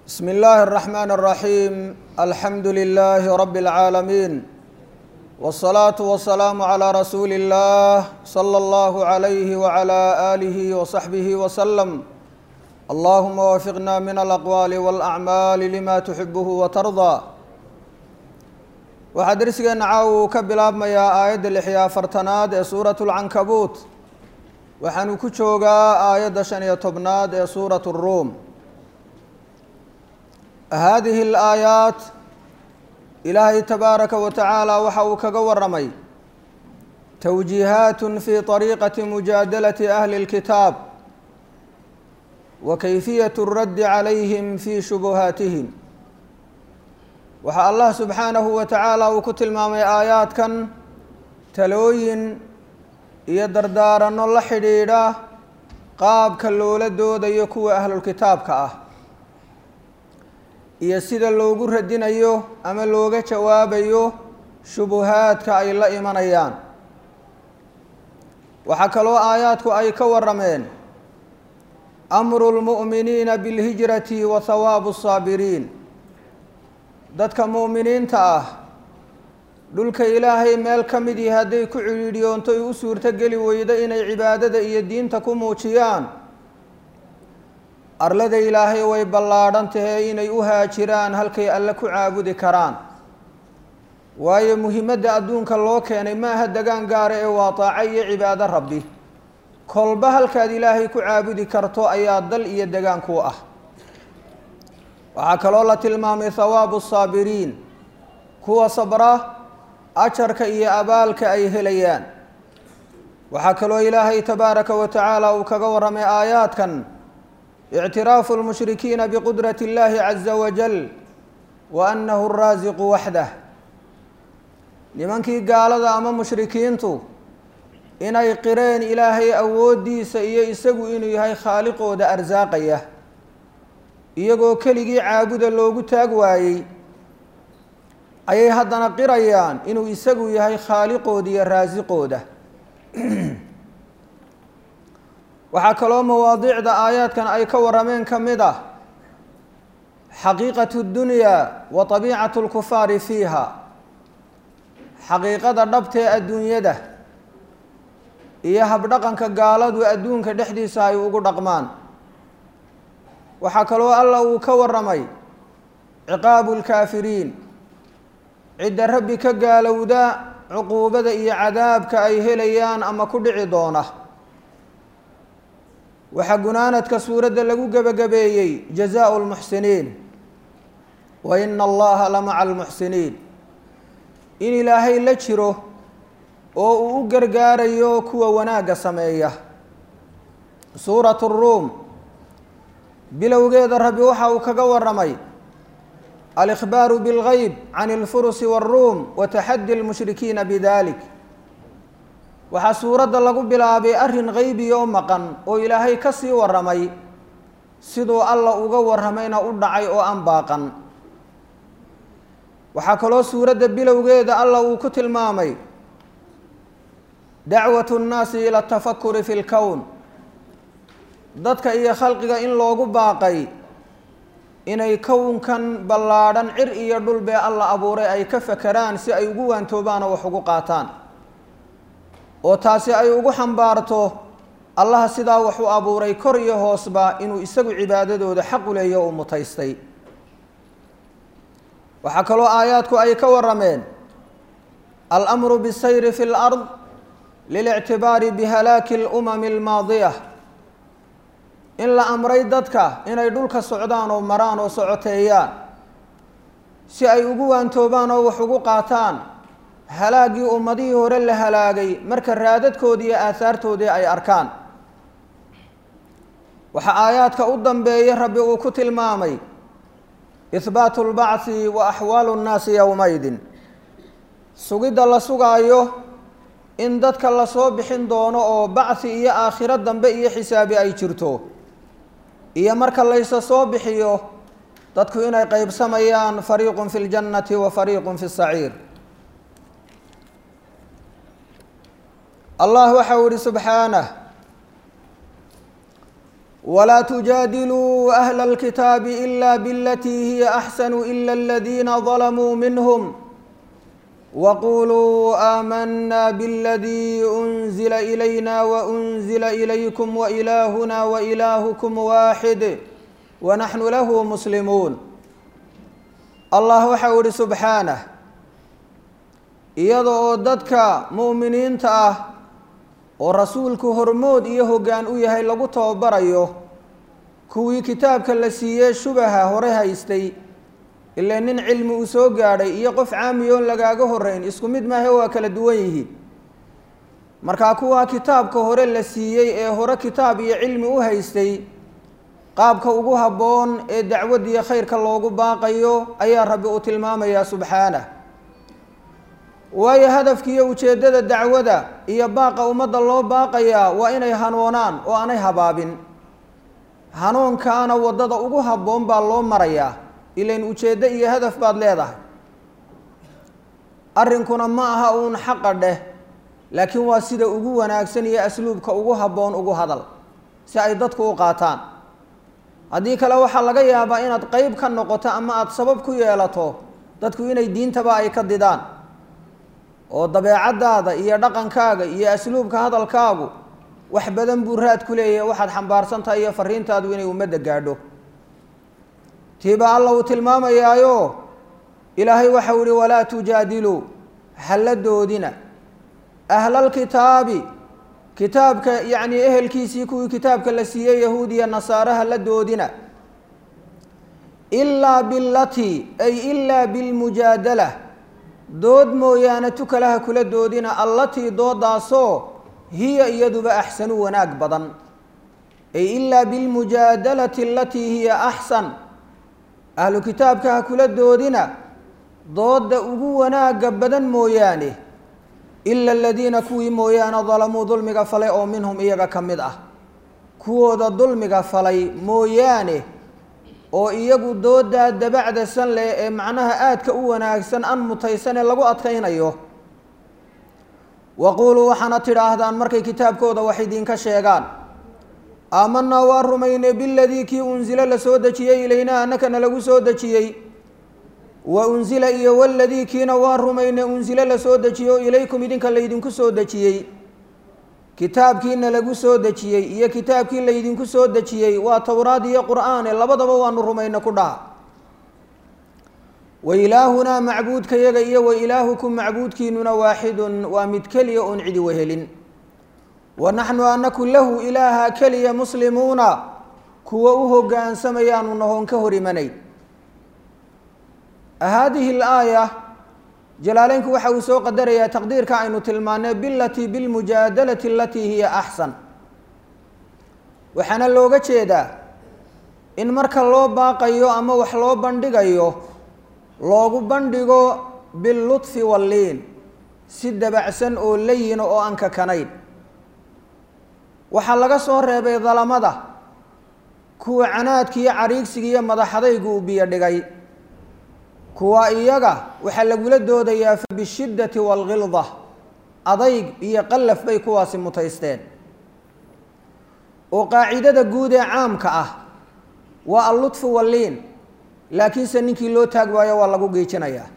بسم الله الرحمن الرحيم الحمد لله رب العالمين والصلاة والسلام على رسول الله صلى الله عليه وعلى آله وصحبه وسلم اللهم وفقنا من الأقوال والأعمال لما تحبه وترضى waxaa darsigeena caawa uu ka bilaabmayaa aayadda lixyo afartanaad ee suuratu lcankabuut waxaanu ku joogaa aayadda shan iyo tobnaad ee suuratu ruum haadihi alaayaat ilaahay tabaaraka wa tacaala waxa uu kaga waramay towjiihaat fi طariiqati mujaadalati ahli اlkitaab wa kayfiyat اraddi calayhim fi shubuhaatihim waxaa allah subxaanahu wa tacaala uu ku tilmaamay aayaadkan talooyin iyo dardaaranno la xidhiidha qaabka loola doodayo kuwa ahlulkitaabka ah iyo sida loogu radinayo ama looga jawaabayo shubuhaadka ay la imanayaan waxaa kaloo aayaadku ay ka warameen amru lmu'miniina bilhijrati wa hawaabu saabiriin dadka mu'miniinta ah dhulka ilaahay meel ka mid ihi hadday ku cidhiidhiyoonto u suurto geli weydo inay cibaadada iyo diinta ku muujiyaan arlada ilaahay way ballaadhan tahay inay u haajiraan halkay alle ku caabudi karaan waayo muhimadda adduunka loo keenay ma aha degaan gaara ee waa taaco iyo cibaado rabbi kolba halkaad ilaahay ku caabudi karto ayaa dal iyo degaan ku ah waxaa kaloo la tilmaamay hawaabu saabiriin kuwa sabra ajarka iyo abaalka ay helayaan waxaa kaloo ilaahay tabaaraka wa tacaala uu kaga warramay aayaadkan ictiraafu lmushrikiina biqudrati اllahi caza wajal wa annahu raasiqu waxdah nimankii gaalada ama mushrikiintu inay qireen ilaahay awooddiisa iyo isagu inuu yahay khaaliqooda arsaaqaya iyagoo keligii caabuda loogu taag waayey ayay haddana qirayaan inuu isagu yahay khaaliqooda iyo raasiqooda waxaa kaloo mawaadiicda aayaadkan ay ka warameen ka mid ah xaqiiqatu dunyaa wa tabiicatu lkufaari fiiha xaqiiqada dhabtee adduunyada iyo habdhaqanka gaaladu adduunka dhexdiisa ay ugu dhaqmaan waxaa kaloo alla uu ka waramay ciqaabu lkaafiriin cidda rabbi ka gaalowda cuquubada iyo cadaabka ay helayaan ama ku dhici doona waxaa gunaanadka suuradda lagu gebagabeeyey jazaau lmuxsiniin wa ina allaha la maca almuxsiniin in ilaahay la jiro oo uu u gargaarayo kuwa wanaagga sameeya suuratu ruum bilowgeeda rabbi waxa uu kaga waramay alikhbaaru bilgeyb can ilfurusi waruum wa taxaddi lmushrikiina bidalik waxaa suuradda lagu bilaabay arrin qeybiya oo maqan oo ilaahay ka sii waramay siduu alla uga waramayna u dhacay oo aan baaqan waxaa kaloo suuradda bilowgeeda alla uu ku tilmaamay dacwatu nnaasi ila atafakuri fi lkown dadka iyo khalqiga in loogu baaqay inay kownkan ballaadhan cir iyo dhul bee alla abuuray ay ka fakeraan si ay ugu waantoobaan oo wax ugu qaataan oo taasi ay ugu xambaarto allaha sidaa wax u abuuray kor iyo hoosba inuu isagu cibaadadooda xaq u leeyo uu mutaystay waxaa kaloo aayaadku ay ka warameen alamru bisayri fi lard lilictibaari bihalaaki alumami almaadiya in la amray dadka inay dhulka socdaan oo maraan oo socoteeyaan si ay ugu waantoobaan oo wax ugu qaataan halaaggii ummadihii hore la halaagay marka raadadkoodii iyo aahaartoodii ay arkaan waxaa aayaadka u dambeeya rabbi uu ku tilmaamay ihbaatu lbacthi wa axwaalu nnaasi yowmaydin sugidda la sugaayo in dadka lasoo bixin doono oo bacthi iyo aakhiro dambe iyo xisaabi ay jirto iyo marka laysa soo bixiyo dadku inay qeybsamayaan fariiqun fi ljannati wa fariiqun fi saciir allah waxau ihi subxaanah ولا تجادلوا أهل الكتاب إلا بالتي هي أحسن إلا الذين ظلموا منهم وقولوا آمنا بالذي أنزل إلينا وأنزل إليكم وإلهنا وإلهكم واحد ونحن له مسلمون الله وحول سبحانه iyadoo dadka mu'miniinta ah oo rasuulku hormood iyo hoggaan u yahay lagu tababarayo kuwii kitaabka la siiyey shubaha hore haystay ilaa nin cilmi uu soo gaadhay iyo qof caamiyoon lagaaga horeyn isku mid maahe waa kala duwan yihiin markaa kuwaa kitaabka hore la siiyey ee hore kitaab iyo cilmi u haystay qaabka ugu habboon ee dacwaddiiyo khayrka loogu baaqayo ayaa rabbi uu tilmaamayaa subxaanah waayo hadafkiiyo ujeeddada dacwada iyo baaqa ummadda loo baaqayaa waa inay hanoonaan oo aanay habaabin hanuunkaana waddada ugu habboon baa loo marayaa ilain ujeeddo iyo hadaf baad leedahay arrinkuna ma aha uun xaqa dheh laakiin waa sida ugu wanaagsan iyo asluubka ugu habboon ugu hadal si ay dadku u qaataan haddii kale waxaa laga yaabaa inaad qeyb ka noqoto ama aada sabab ku yeelato dadku inay diintaba ay ka didaan oo dabeecaddaada iyo dhaqankaaga iyo asluubka hadalkaagu wax badan buu raad ku leeyahay waxaad xambaarsan tahay iyo fariintaadu inay ummadda gaadho tiiba alla uu tilmaamayaayo ilaahay waxau ihi walaa tujaadiluu halla doodina ahlalkitaabi kitaabka yacnii ehelkiisii kuwii kitaabka la siiyey yahuudiya nasaare halla doodina ilaa bilatii ay ilaa bilmujaadala dood mooyaane tukalaha kula doodina allatii doodaasoo hiya iyaduba axsanu wanaag badan ay ilaa bilmujaadalati alatii hiya axsan ahlu kitaabka ha kula doodina doodda ugu wanaagga badan mooyaane ila aladiina kuwii mooyaane dalamuu dulmiga falay oo minhum iyaga ka mid ah kuwooda dulmiga falay mooyaane oo iyagu doodaa dabacda san leh ee macnaha aadka u wanaagsan an mutaysan ee lagu adkaynayo waquuluu waxaana tidhaahdaan markay kitaabkooda wax idinka sheegaan aamanaa waa rumaynay biladii kii unsila la soo dejiyey ilaynaa annakana lagu soo dejiyey wa unsila iyo waladii kiina waa rumaynay unsila la soo dejiyo ilaykum idinka laydinku soo dejiyey kitaabkiina lagu soo dejiyey iyo kitaabkii laydinku soo dejiyey waa towraad iyo qur'aane labadaba waanu rumayna ku dhaha wa ilaahunaa macbuudkayaga iyo wa ilaahukum macbuudkiinuna waaxidun waa mid keliya oon cidi wehelin wa naxnu anaku lahu ilaaha keliya muslimuuna kuwa u hogaansamayaanu nahoon ka hor imanayn haadihi alaaya jalaaleynku waxa uu soo qadarayaa taqdiirka aynu tilmaanay bilatii bilmujaadalati alatii hiya axsan waxaana looga jeedaa in marka loo baaqayo ama wax loo bandhigayo loogu bandhigo billuطfi walliin si dabacsan oo layina oo aan kakanayn waxaa laga soo reebay dalamada kuwa canaadki iyo cariigsiga iyo madaxadaygu uu biyo dhigay kuwa iyaga waxaa lagula doodayaa fa bishiddati waalgilda adayg iyo qallaf bay kuwaasi mutaysteen oo qaacidada guud ee caamka ah waa allutfu walliin laakiinse ninkii loo taag waayo waa lagu geejinayaa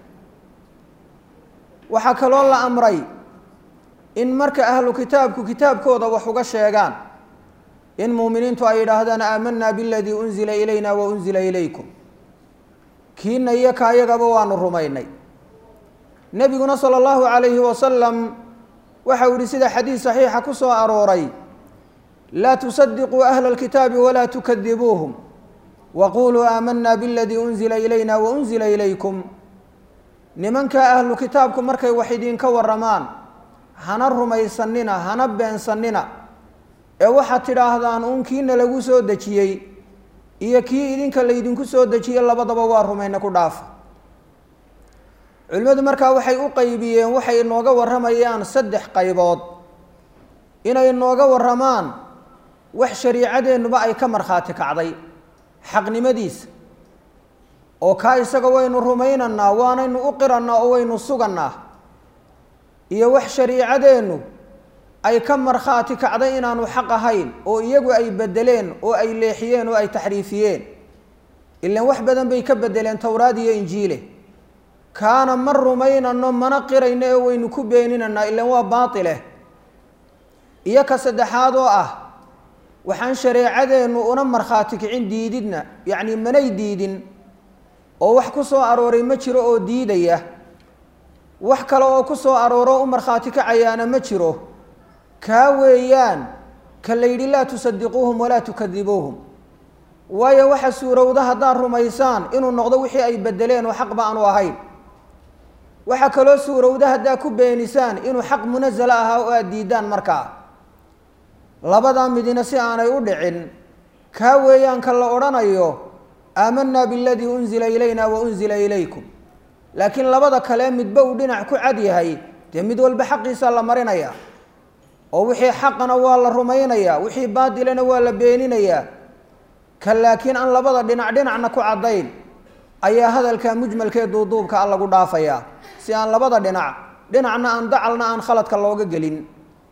waxaa kaloo la amray in marka ahlu kitaabku kitaabkooda wax uga sheegaan in muuminiintu ay yidhaahdaan aamanaa biladii unzila ilayna wa unzila ilaykum kiina iyo ka ayagaba waanu rumaynay nebiguna sala allahu calayhi wasalam waxau yihi sida xadiis saxiixa ku soo arooray laa tusadiquu ahla alkitaabi walaa tukadibuuhum waquluu aamanaa biladii unzila ilayna wa unzila ilaykum nimanka ahlu kitaabku markay wax idinka waramaan hana rumaysanina hana beensanina ee waxaad tidhaahdaan uun kiina lagu soo dejiyey iyo kii idinka laydinku soo dejiyey labadaba waa rumayna ku dhaafa culimmadu markaa waxay u qaybiyeen waxay inooga warramayaan saddex qaybood inay inooga warramaan wax shariicadeennuba ay ka markhaati kacday xaqnimadiisa oo kaa isaga waynu rumaynanaa waanaynu u qirannaa oo waynu sugannaa iyo wax shariicadeennu ay ka markhaati kacday inaanu xaq ahayn oo iyagu ay bedeleen oo ay leexiyeen oo ay taxriifiyeen ilan wax badan bay ka bedeleen towraad iyo injiile kaana ma rumaynano mana qirayno ee waynu ku beeninaynaa ilan waa baatileh iyo ka saddexaad oo ah waxaan shareecadeennu una markhaati kicin diididna yacni manay diidin oo wax ku soo arooray ma jiro oo diidaya wax kale oo ku soo arooro u markhaati kacayaana ma jiro kaa weeyaan ka la yidhi laa tusadiquuhum walaa tukadibuuhum waayo waxa suurowda haddaad rumaysaan inuu noqdo wixii ay bedeleen oo xaq ba aanu ahayn waxaa kaloo suurowda haddaad ku beenisaan inuu xaq munasala ahaa oo aada diidaan markaa labadaa midina si aanay u dhicin kaa weeyaan ka la odhanayo aamanaa biladii unzila ilayna wa unzila ilaykum laakiin labada kale midba uu dhinac ku cad yahay dee mid walba xaqiisa la marinaya oo wixii xaqana waa la rumaynayaa wixii baadilana waa la beeninayaa ka laakiin aan labada dhinac dhinacna ku caddayn ayaa hadalka mujmalkee duuduubka a lagu dhaafayaa si aan labada dhinac dhinacna aan dacalna aan khaladka looga gelin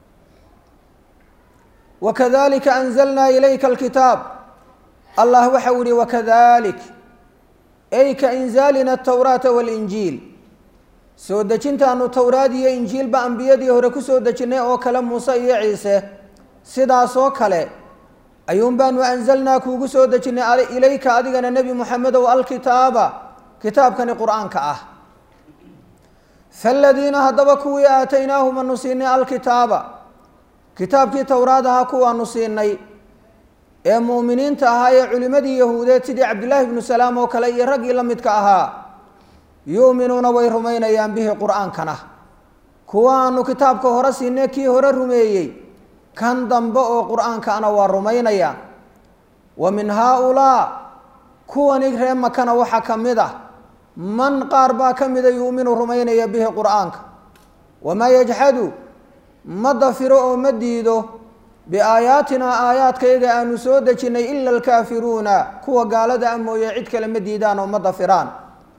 wakadalika anzalnaa ilayka alkitaab allah waxa u yihi wakadalik ay ka inzaalina atawraata walinjiil soo dejintaanu towraad iyo injiilba ambiyadii hore kusoo dejinnay oo kale muuse iyo ciise sidaasoo kale ayuun baanu anzalnaa kuugu soo dejinnay ilayka adigana nebi moxamedow alkitaaba kitaabkani qur-aanka ah faaladiina haddaba kuwii aataynaahum anu siinay alkitaaba kitaabkii towraad ahaa kuwaanu siinay ee mu'miniinta ahaa ee culimmadii yahuudeed sidii cabdillaahi ibnu salaam oo kale iyo raggii la midka ahaa yu'minuuna way rumaynayaan bihi qur-aankana kuwaanu kitaabka hore siinay kii hore rumeeyey kan dambe oo qur-aankaana waa rumaynayaan wa min haa-ulaa kuwani ree makana waxaa ka mid ah man qaar baa ka mida yu'minu rumaynaya bihi qur-aanka wamaa yajxadu ma dafiro oo ma diido biaayaatinaa aayaadkayaga aanu soo dejinnay ila alkaafiruuna kuwa gaalada a mooye cid kale ma diidaan oo ma dafiraan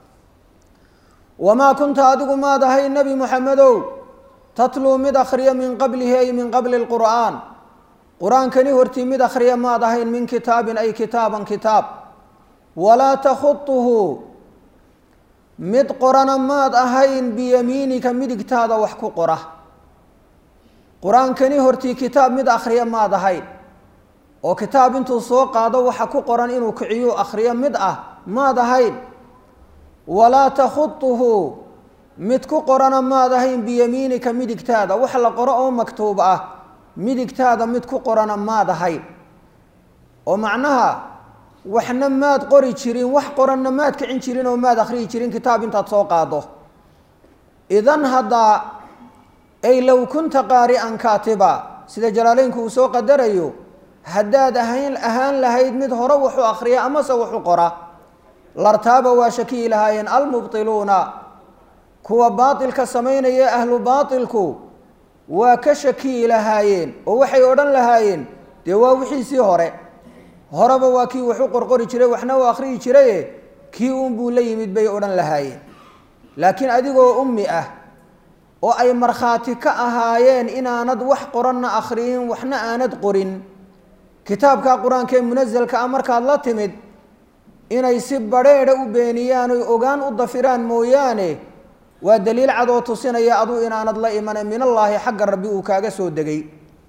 wamaa kunta adigu maad ahay nebi moxamedow tatluu mid akhriya min qablihi ay min qabli lqur'aan qur-aankani hortii mid akhriya maad ahayn min kitaabin ay kitaaban kitaab walaa takhutuhu mid qorana maad ahayn biyamiinika midigtaada wax ku qora qur-aankani hortii kitaab mid akhriya maad ahayn oo kitaab intuu soo qaado waxa ku qoran inuu kiciyo akhriyo mid ah maad ahayn walaa takhutuhu mid ku qorana maad ahayn biyamiinika midigtaada wax la qoro oo maktuub ah midigtaada mid ku qorana maad ahayn oo macnaha waxna maad qori jirin wax qoranna maad kicin jirin oo maad akhriyi jirin kitaab intaad soo qaado idan haddaa ay low kunta qaari'an kaatiba sida jalaaleynku uu soo qadarayo haddaad ahayn ahaan lahayd mid hore wuxuu akhriya amase wuxu qora lartaaba waa shakiyi lahaayeen almubtiluuna kuwa baatilka samaynaya ahlu baatilku waa ka shakiyi lahaayeen oo waxay odhan lahaayeen dee waa wixiisii hore horeba waa kii waxu qorqori jiray waxna uu akhriyi jiraye kii uunbuu la yimid bay odhan lahaayeen laakiin adigoo ummi ah oo ay markhaati ka ahaayeen inaanad wax qoranna akhriyin waxna aanad qorin kitaabka qur-aanka ee munasalka ah markaad la timid inay si badrheedha u beeniyaan oy ogaan u dafiraan mooyaane waa daliil cad oo tusinaya aduu inaanad la imane min allaahi xagga rabbi uu kaaga soo degay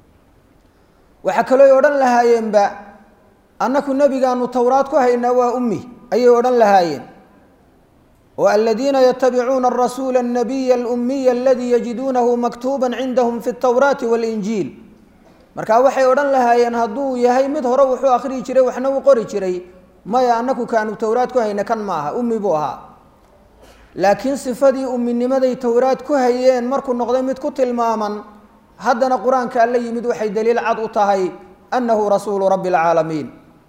waxaa kalooy odhan lahaayeenba annaku nebigaanu towraad ku haynaa waa ummi ayay odhan lahaayeen oo aladiina yatabicuuna arasuula annabiya alummiya aladii yajiduunahu maktuuba cindahum fi ltowraati waalinjiil markaa waxay odhan lahaayeen hadduu yahay mid hore wuxuu akhriyi jiray waxna uu qori jiray maya annaku kaanu towraad ku hayna kan ma aha ummi buu ahaa laakiin sifadii umminimaday towraad ku hayeen markuu noqday mid ku tilmaaman haddana qur-aanka alla yimid waxay daliil cad u tahay annahu rasuulu rabbi alcaalamiin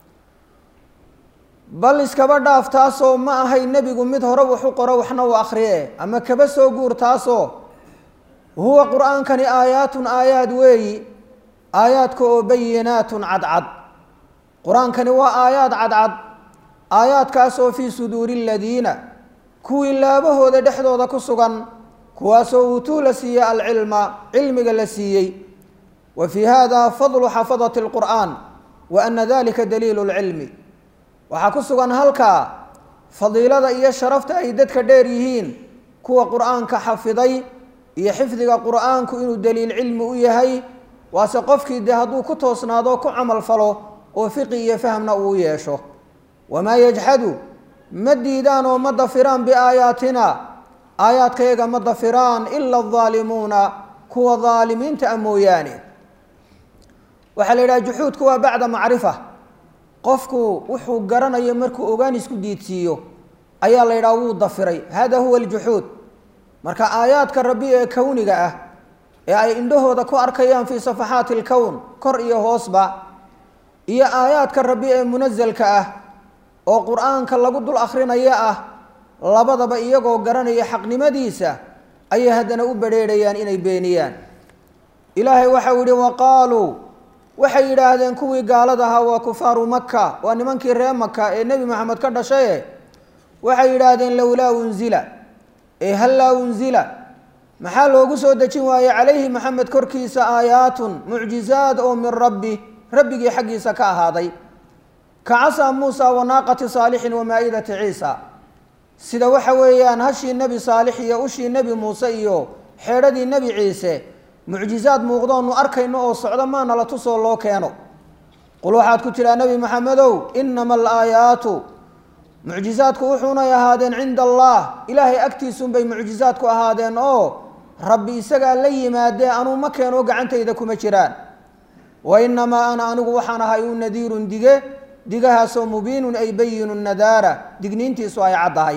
bal iskaba dhaaf taasoo ma ahay nebigu mid hore waxu qoro waxna uu akhriye ama kaba soo guur taasoo huwa qur-aankani aayaatun aayaad weeyi aayaadka oo bayinaatun cadcad qur-aankani waa aayaad cadcad aayaadkaasoo fii suduuri aladiina kuwii laabahooda dhexdooda ku sugan kuwaasoo uutuu la siiyey alcilma cilmiga la siiyey wa fii hada fadlu xafadati اlqur'an wa ana dalika daliilu اlcilmi waxaa ku sugan halkaa fadiilada iyo sharafta ay dadka dheer yihiin kuwa qur'aanka xafiday iyo xifdiga qur'aanku inuu daliil cilmi u yahay waase qofkii dee hadduu ku toosnaado ku camal falo oo fiqi iyo fahmna uu yeesho wamaa yajxadu ma diidaan oo ma dafiraan biaayaatina aayaadkayaga ma dafiraan ila aldaalimuuna kuwa daalimiinta a mooyaane waxaa la yidhaha juxuudku waa bacda macrifa qofku wuxuu garanayo markuu ogaan isku diidsiiyo ayaa la yidhaha wuu dafiray hada huwa aljuxuud marka aayaadka rabbi ee kowniga ah ee ay indhahooda ku arkayaan fii safaxaati alkown kor iyo hoosba iyo aayaadka rabbi ee munasalka ah oo qur-aanka lagu dul akrinaya ah labadaba iyagoo garanaya xaqnimadiisa ayay haddana u badrheerhayaan inay beeniyaan ilaahay waxau yihi waqaaluu waxay yidhaahdeen kuwii gaalada ahaa waa kufaaru maka waa nimankii reer maka ee nebi moxamed ka dhashaye waxay yidhaahdeen lowlaa unzila ee hallaa unzila maxaa loogu soo dejin waaye calayhi maxamed korkiisa aayaatun mucjizaad oo min rabbi rabbigii xaggiisa ka ahaaday ka casaa muusa wa naaqati saalixin wa maa-idati ciisa sida waxa weeyaan hashii nebi saalix iyo ushii nebi muuse iyo xeedhadii nebi ciise mucjizaad muuqdoonu arkayno oo socdo maana la tusoo loo keeno qul waxaad ku tidhaa nebi maxamedow inama alaayaatu mucjizaadku wuxuunay ahaadeen cinda allah ilaahay agtiisunbay mucjizaadku ahaadeen oo rabbi isagaa la yimaadee anuu ma keeno gacantayda kuma jiraan wa inamaa ana anigu waxaan ahay u nadiirun dige digahaasoo mubiinun ay bayinu nadaara digniintiisu ay caddahay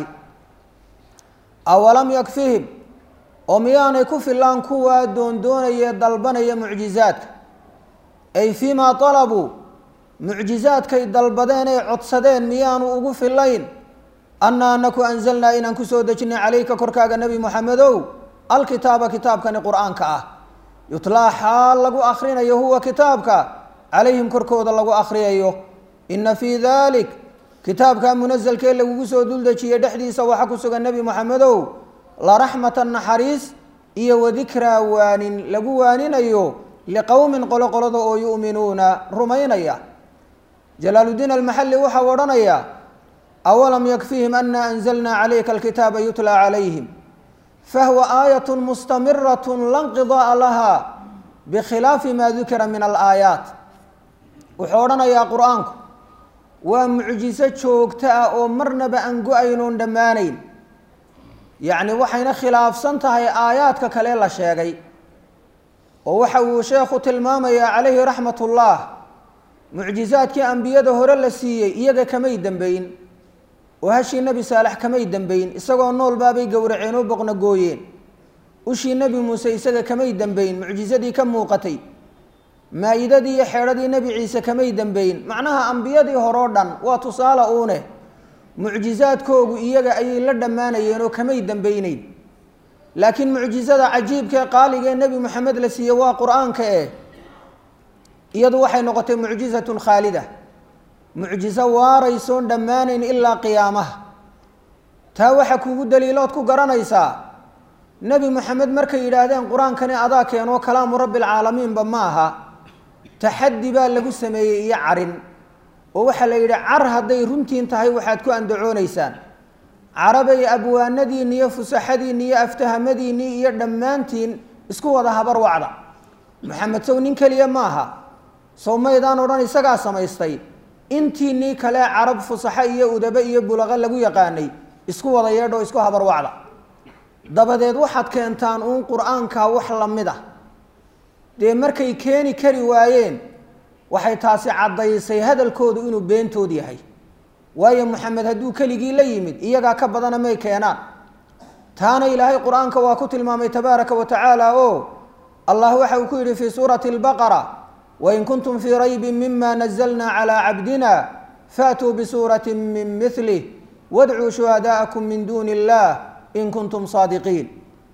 awalam yakfihim oo miyaanay ku filaan kuwaa doondoonaya dalbanaya mucjizaadka ay fii maa dalabuu mucjizaadkay dalbadeen ay codsadeen miyaanu ugu filayn anna anaku anzalnaa inaan kusoo dejinay calayka korkaaga nebi moxamedow alkitaaba kitaabkani qur-aanka ah yutlaa xaal lagu akrinayo huwa kitaabka calayhim korkooda lagu akriyayo ina fii dalik kitaabka munasalkee lagugu soo duldejiyey dhexdiisa waxaa ku sugan nebi moxamedow laraxmatan naxariis iyo wadikraa waanin lagu waaninayo liqowmin qolo qolada oo yu'minuuna rumaynaya jalaaludiin almaxalli waxau odhanayaa awalam yakfihim ana anzalnaa calayka alkitaaba yutlaa calayhim fahuwa aayat mustamirat la nqida'a laha bikhilaafi ma dukira min alaayaat wuxuu odhanayaa qur-aanku waa mucjiso joogto ah oo marnaba aan go-aynoon dhammaanayn yacni waxayna khilaafsan tahay aayaadka kale la sheegay oo waxa uu sheekhu tilmaamayaa calayhi raxmat ullah mucjizaadkii ambiyada hore la siiyey iyaga kamay dembeyn oo hashii nebi saalex kamay dembeyn isagoo nool baabay gowraceen oo boqna gooyeen ushii nebi muuse isaga kamay dembeyn mucjizadii ka muuqatay maa-idadii iyo xeedhadii nebi ciise kamay dembeyn macnaha ambiyadii horeo dhan waa tusaale uune mucjizaadkoogu iyaga ayay la dhammaanayeen oo kamay dembeyneyn laakiin mucjizada cajiibkaee qaaligee nebi moxamed la siiyey waa qur-aanka eh iyadu waxay noqotay mucjizatun khaalida mucjizo waaraysoon dhammaanayn ilaa qiyaamaha taa waxa kugu daliilood ku garanaysaa nebi moxamed markay yidhaahdeen qur-aankani adaa keenoo kalaamu rabbi alcaalamiinba ma aha taxaddi baa lagu sameeyey iyo carin oo waxaa la yidhi car hadday runtiin tahay waxaad ku andacoonaysaan carabay abwaanadiinni iyo fusaxadiinni iyo aftahamadiinni iyo dhammaantiin isku wada habar wacda maxamed sow nin keliya ma aha sow maydaan odhan isagaa samaystay intiinnii kale carab fusaxo iyo udabe iyo bulaqo lagu yaqaanay isku wada yeedho isku habar wacda dabadeed waxaad keentaan uun qur-aanka wax la mid ah dee markay keeni kari waayeen waxay taasi caddaysay hadalkoodu inuu beentood yahay waayo moxamed hadduu keligii la yimid iyagaa ka badana may keenaan taana ilaahay qur-aanka waa ku tilmaamay tabaaraka wa tacaala oo allah waxa uu ku yidhi fii suurati albaqara wain kuntum fii raybin mima nazalna calaa cabdina faatuu bisuurati min milih wadcuu shuhadaa'akum min duuni illah in kuntum saadiqiin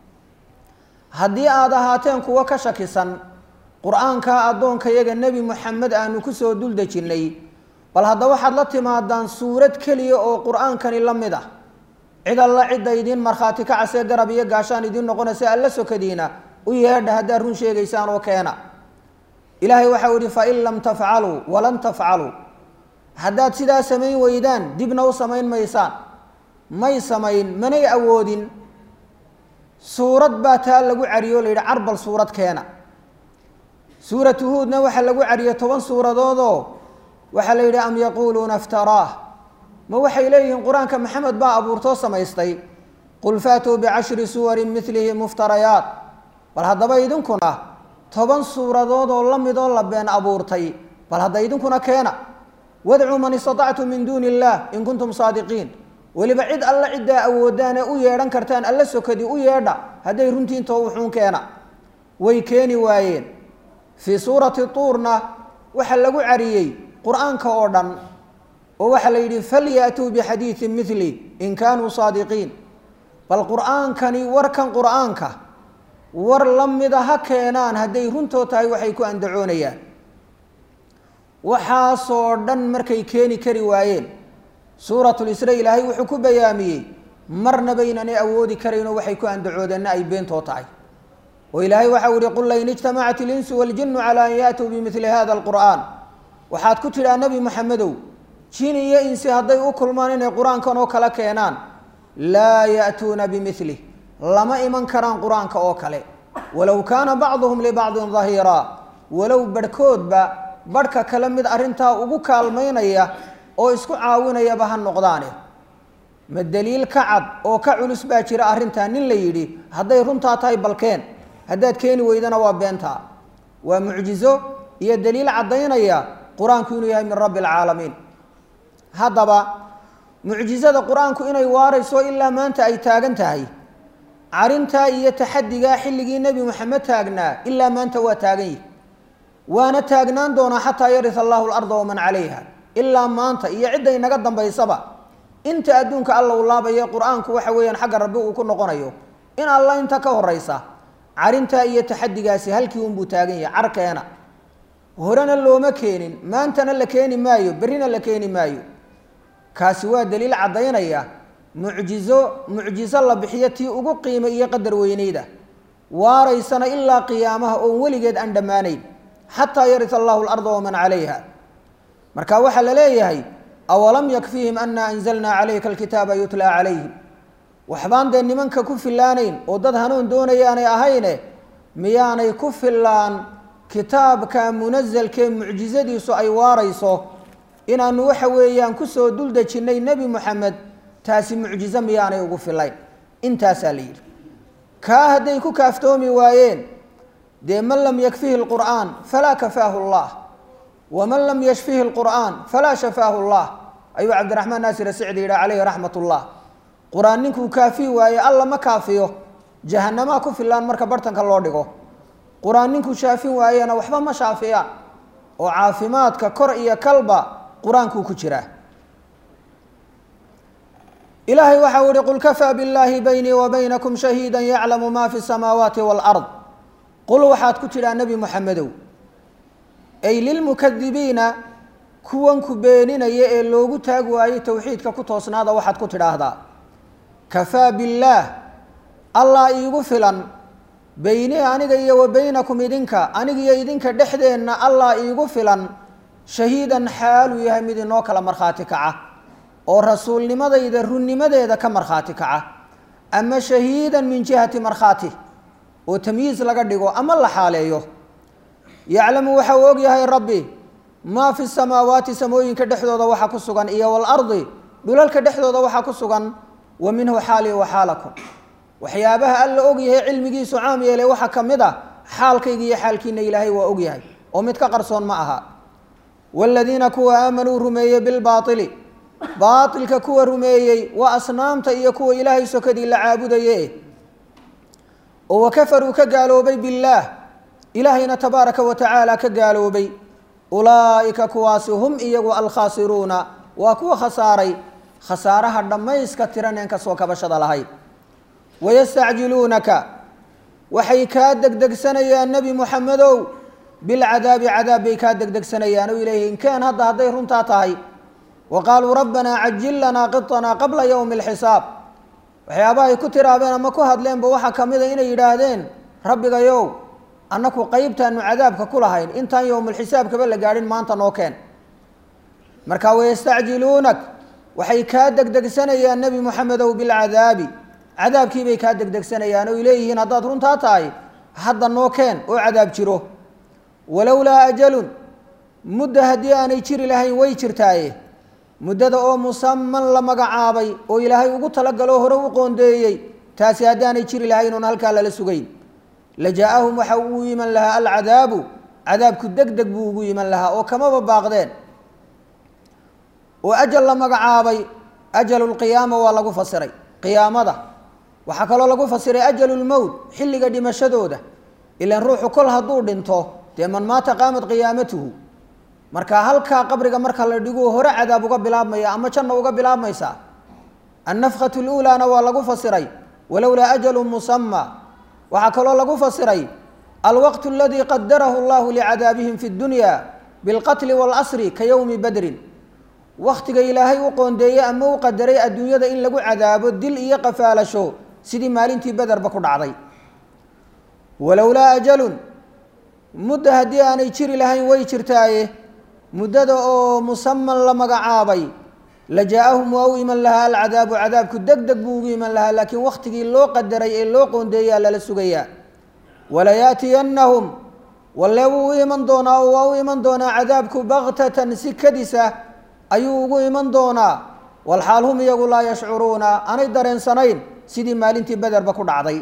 haddii aada ahaateen kuwo ka shakisan qur-aankaa addoonkayaga nebi moxamed aanu kusoo dul dejinnay bal hadda waxaad la timaadaan suurad keliya oo qur-aankani la mid ah cid alla cidda idiin markhaati ka casee garab iyo gaashaan idiin noqonaysa alla sokadiina u yeedha haddaad run sheegaysaan oo keena ilaahay waxau yihi fain lam tafcaluu walan tafcaluu haddaad sidaa samayn weydaan dibna u samayn maysaan may samayn manay awoodin suurad baa taa lagu cariyo o la yidhi carbal suurad keena suuratu huudna waxaa lagu cariyey toban suuradoodoo waxaa la yidhi am yaquuluuna iftaraah ma waxay leeyihiin qur-aanka maxamed baa abuurtoo samaystay qul faatuu bicashri suwarin milihi muftarayaat bal haddaba idinkuna toban suuradood oo la midoo la been abuurtay bal hadda idinkuna keena wadcuu man istatactum min duuni illah in kuntum saadiqiin weliba cid alla ciddaa awoodaane u yeedhan kartaan alla sokadi u yeedha hadday runtiinto wuxuun keena way keeni waayeen fii suurati tuurna waxaa lagu cariyey qur-aanka oo dhan oo waxaa la yidhi falyaatuu bixadiidin mili in kaanuu saadiqiin bal qur-aankani warkan qur-aanka war la mida ha keenaan hadday runtoo tahay waxay ku andacoonayaan waxaasoo dhan markay keeni kari waayeen suuratulisra ilaahay wuxuu ku bayaamiyey marnaba inanay awoodi karaynoo waxay ku andacoodeenna ay beentoo tahay oo ilaahay waxau yihi qul lain ijtamacat ilinsu waljinu calaa an yaatuu bimili hada alqur'aan waxaad ku tidhaa nebi moxamedow jin iyo insi hadday u kulmaan inay qur-aankan oo kale keenaan laa ya'tuuna bimilih lama iman karaan qur-aanka oo kale walow kaana bacduhum libacdin dahiiraa walow barhkoodba barhka kale mid arrintaa ugu kaalmaynaya oo isku caawinayaba ha noqdaane ma daliil ka cad oo ka culus baa jira arrintaa nin la yidhi hadday runtaa tahay balkeen haddaad keeni weydana waa beentaa waa mucjizo iyo daliil caddaynaya qur-aanku inuu yahay min rabbi alcaalamiin haddaba mucjizada qur-aanku inay waarayso ilaa maanta ay taagan tahay carintaa iyo taxadigaa xilligii nebi moxamed taagnaa ilaa maanta waa taagan yihi waana taagnaan doonaa xataa yarisa allahu larda waman calayha ilaa maanta iyo cidday naga dambaysaba inta adduunka alla u laabaye qur-aanku waxa weeyaan xagga rabbi uu ku noqonayo in alla inta ka horeysa carintaa iyo taxadigaasi halkii unbuu taagan yahay carkeena horena looma keenin maantana la keeni maayo berrina la keeni maayo kaasi waa daliil caddaynaya mucjizo mucjizo la bixiyo tii ugu qiimo iyo qadar weyneyda waaraysana ilaa qiyaamaha oon weligeed aan dhammaanayn xataa yarisa allahu larda waman calayha marka waxaa la leeyahay awalam yakfihim ana anzalnaa calayka alkitaaba yutlaa calayhim waxbaan dee nimanka ku fillaanayn oo dad hanuun doonayaanay ahayne miyaanay ku fillaan kitaabka munasalkee mucjizadiisu ay waarayso inaanu waxa weeyaan kusoo dul dejinnay nebi moxamed taasi mucjizo miyaanay ugu filayn intaasaa la yidhi kaa hadday ku kaaftoomi waayeen dee man lam yakfihi lqur'aan falaa kafaahu llah waman lam yashfihi lqur'aan falaa shafaahu llah ayuu cabdiraxmaan naasir asicdi yidhi calayhi raxmat ullah qur-aan ninkuu kaafiyi waaye alla ma kaafiyo jahanamaa ku filaan marka bartanka loo dhigo qur-aan ninkuu shaafin waayena waxba ma shaafiyaan oo caafimaadka kor iyo kalba qur-aankuu ku jiraa ilaahay waxau ihi qul kafaa billaahi baynii wa baynakum shahiida yaclamu ma fi samaawaati waalard qul waxaad ku tidhaa nebi moxamedow ay lilmukadibiina kuwan ku beeninaya ee loogu taag waayey towxiidka ku toosnaada waxaad ku tidhaahdaa kafaa billaah allah iigu filan beynii aniga iyo wa baynakum idinka anigiyo idinka dhexdeenna allah iigu filan shahiidan xaaluu yahay mid inoo kala markhaati kaca oo rasuulnimadayda runnimadeeda ka markhaati kaca ama shahiidan min jihati markhaati oo tamyiis laga dhigo ama la xaaleeyo yaclamu waxa uu og yahay rabbi maa fi samaawaati samooyinka dhexdooda waxa ku sugan iyo waalardi dhulalka dhexdooda waxa ku sugan wa minhu xaalii wa xaalakum waxyaabaha alla og yahay cilmigiisu caam yeelay waxaa ka mid a xaalkayga iyo xaalkiina ilaahay waa og yahay oo mid ka qarsoon ma aha waaladiina kuwa aamanuu rumeeyey bilbaaili baailka kuwa rumeeyey waa asnaamta iyo kuwa ilaahay sokadii la caabudaye oo wakafaruu ka gaaloobay billaah ilaahayna tabaaraka wa tacaala ka gaaloobay ulaa'ika kuwaasi hum iyagu alkhaasiruuna waa kuwa khasaaray khasaaraha dhammayska tiraneen ka soo kabashada lahayd wayastacjiluunaka waxay kaa degdegsanayaan nebi moxamedow bilcadaabi cadaab bay kaa degdegsanayaan oo ilayhi inkeen hadda hadday runtaa tahay wa qaaluu rabbanaa cajil lanaa qiطanaa qabla yowmi alxisaab waxyaabahay ku tiraabeen ama ku hadleenba waxaa ka mid a inay yidhaahdeen rabbigayow annaku qeybtaanu cadaabka ku lahayn intaan yowmulxisaabkaba la gaadhin maanta noo keen marka wayastacjiluunak waxay kaa degdegsanayaan nebi moxamedow bilcadaabi cadaabkiibay kaa degdegsanayaan oy leeyihiin haddaad runtaa tahay hadda noo keen oo cadaab jiro walowlaa ajalun mudda haddii aanay jiri lahayn way jirtaaye muddada oo musaman la magacaabay oo ilaahay ugu talagaloo hore u qoondeeyey taasi haddii aanay jiri lahayn oon halkaa lala sugayn la jaa-ahum waxa uu iman lahaa alcadaabu cadaabku deg deg buu ugu iman lahaa oo kamaba baaqdeen oo ajal la magacaabay ajalu lqiyaama waa lagu fasiray qiyaamada waxaa kaloo lagu fasiray ajalu lmowt xilliga dhimashadooda ilan ruuxu kol hadduu dhinto dee man maata qaamat qiyaamatuhu marka halkaa qabriga marka la dhigo hore cadaab uga bilaabmaya ama janna uga bilaabmaysaa annafkatu luulaana waa lagu fasiray walowlaa ajalu musama waxaa kaloo lagu fasiray alwaqt aladii qadarahu allahu licadaabihim fi dunya bilqatli waalasri ka yowmi badrin waktiga ilaahay u qoondeeyey ama u qadaray adduunyada in lagu cadaabo dil iyo qafaalasho sidii maalintii bederba ku dhacday walowlaa ajalun mudda haddii aanay jiri lahayn way jirtaaye muddada oo musaman la magacaabay la jaa-ahum waa u iman lahaa alcadaabu cadaabku deg deg buu ugu iman lahaa laakiin wakhtigii loo qadaray ee loo qoondeeyaa lala sugayaa walayaatiyannahum walle wuu u iman doonaa oo waa u iman doonaa cadaabku baktatan si kadisa ayuu ugu iman doonaa walxaal hum iyagu laa yashcuruuna aanay dareensanayn sidii maalintii bederba ku dhacday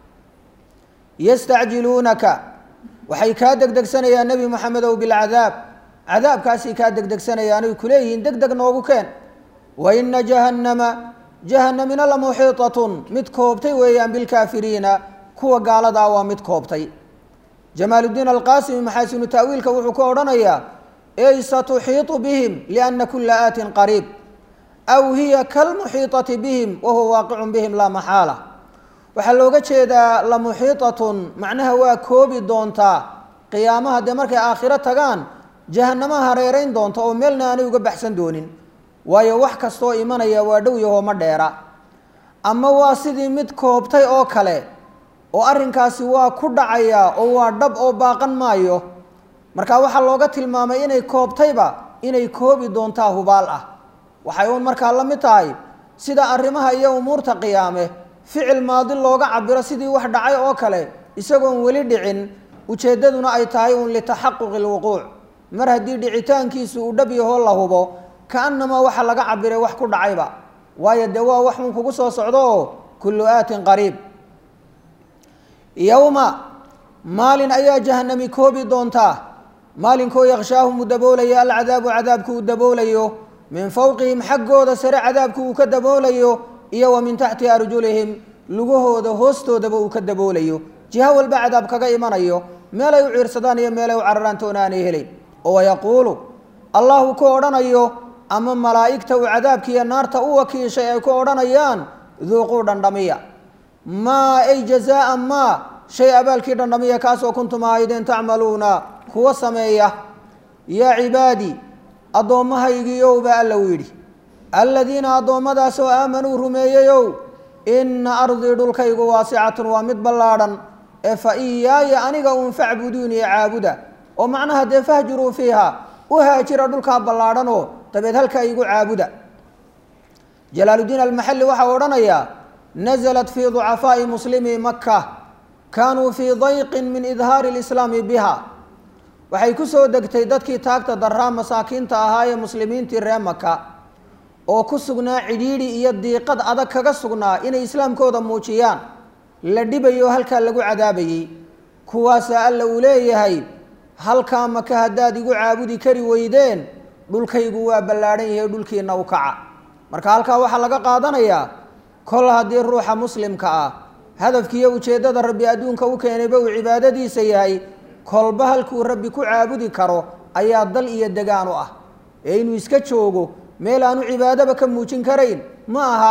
yastacjiluunaka waxay kaa degdegsanayaan nebi moxamedow bilcadaab cadaabkaasay kaa degdegsanayaanay kuleeyihiin deg deg noogu keen wa ina jahannama jahanamina la muxiitatun mid koobtay weeyaan bilkaafiriina kuwa gaaladaa waa mid koobtay jamaaluddiin alqaasimi maxaasinu ta'wiilka wuxuu ku odhanayaa ey satuxiiطu bihim liana kula aatin qariib aw hiya kalmuxiiطati bihim wahuwa waaqicun bihim laa maxaala waxaa looga jeedaa la muxiiطatun macnaha waa koobi doontaa qiyaamaha dee markay aakhiro tagaan jahanamaha hareerayn doonta oo meelna aanay uga baxsan doonin waayo wax kastoo imanaya waa dhow yahoo ma dheera ama waa sidii mid koobtay oo kale oo arrinkaasi waa ku dhacaya oo waa dhab oo baaqan maayo marka waxaa looga tilmaamay inay koobtayba inay koobi doontaa hubaal ah waxay uun markaa la mid tahay sida arrimaha iyo umuurta qiyaame ficil maadi looga cabiro sidii wax dhacay oo kale isagoon weli dhicin ujeeddaduna ay tahay uun litaxaquqi lwuquuc mar haddii dhicitaankiisu uu dhab yahoo la hubo kaanamaa waxa laga cabiray wax ku dhacayba waayo dee waa wax uun kugu soo socdo oo kullu aatin qariib yowma maalin ayaa jahanami koobi doontaa maalinkoo yakshaahum uu daboolayo alcadaabu cadaabku uu daboolayo min fowqihim xaggooda sare cadaabku uu ka daboolayo iyo wa min taxti arjulihim lugahooda hoostoodaba uu ka daboolayo jiho walba cadaab kaga imanayo meelay u ciirsadaan iyo meelay u cararaan toona aanay helayn oo wayaquulu allahu ku odhanayo ama malaa'igta uu cadaabkiiyo naarta u wakiishay ay ku odhanayaan duuquu dhandhamiya maa ay jazaaan maa shay abaalkii dhandhamiya kaasoo kuntum ahaydeen tacmaluuna kuwa sameeya yaa cibaadii addoommahaygiiow baa alla u yidhi alladiina addoommadaasoo aamanuu rumeeyeyow inna ardii dhulkaygu waasicatun waa mid ballaadhan ee fa iyaaya aniga uun facbuduuni caabuda oo macnaha dee fahjuruu fiiha u haajira dhulkaa ballaadhanoo dabeed halkaa igu caabuda jalaaluddiin almaxalli waxaa odhanayaa naزlat fii ducafaa'i muslimi maka kaanuu fii dayqin min idhaari اlislaami biha waxay ku soo degtay dadkii taagta daraa masaakiinta ahaa ee muslimiintii ree maka oo ku sugnaa cidhiidhi iyo diiqad adag kaga sugnaa inay islaamkooda muujiyaan la dhibayo halkaa lagu cadaabayey kuwaasaa alla uu leeyahay halkaa maka haddaad igu caabudi kari weydeen dhulkaygu waa ballaadhan yahay dhulkiina u kaca marka halkaa waxaa laga qaadanayaa kol haddii ruuxa muslimka ah hadafkiiyo ujeeddada rabbi adduunka u keenayba uu cibaadadiisa yahay kolba halkuu rabbi ku caabudi karo ayaa dal iyo degaan u ah ee inuu iska joogo meel aanu cibaadaba ka muujin karayn ma aha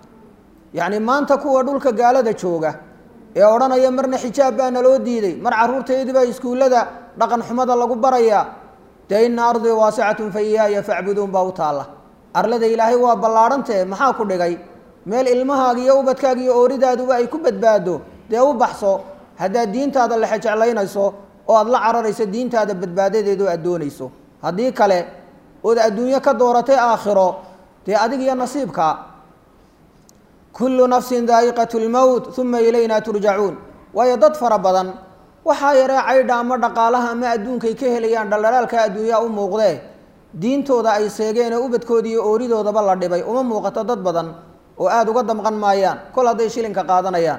yacni maanta kuwa dhulka gaalada jooga ee odhanaya marna xijaab baa naloo diiday mar carruurtaydii baa iskuullada dhaqan xumada lagu barayaa dee ina ardii waasicatun fa iyaaya facbuduun baa u taalla arlada ilaahay waa ballaadhantee maxaa ku dhigay meel ilmahaaga iyo ubadkaaga iyo ooridaadu ay ku badbaado dee u baxso haddaad diintaada lexe jeclaynayso oo aada la cararayso diintaada badbaadadeeda oo aad doonayso haddii kale ood adduunyo ka dooratay aakhiro dee adig iyo nasiibka kullu nafsin daa'iqatu lmowt uma ilayna turjacuun waayo dad fara badan waxaa yaree caydha ama dhaqaalaha ama adduunkay ka helayaan dhaldhalaalka adduunyaa u muuqdee diintooda ay seegeen oo ubadkooda iyo ooridoodaba la dhibay uma muuqato dad badan oo aada uga damqan maayaan kol hadday shilinka qaadanayaan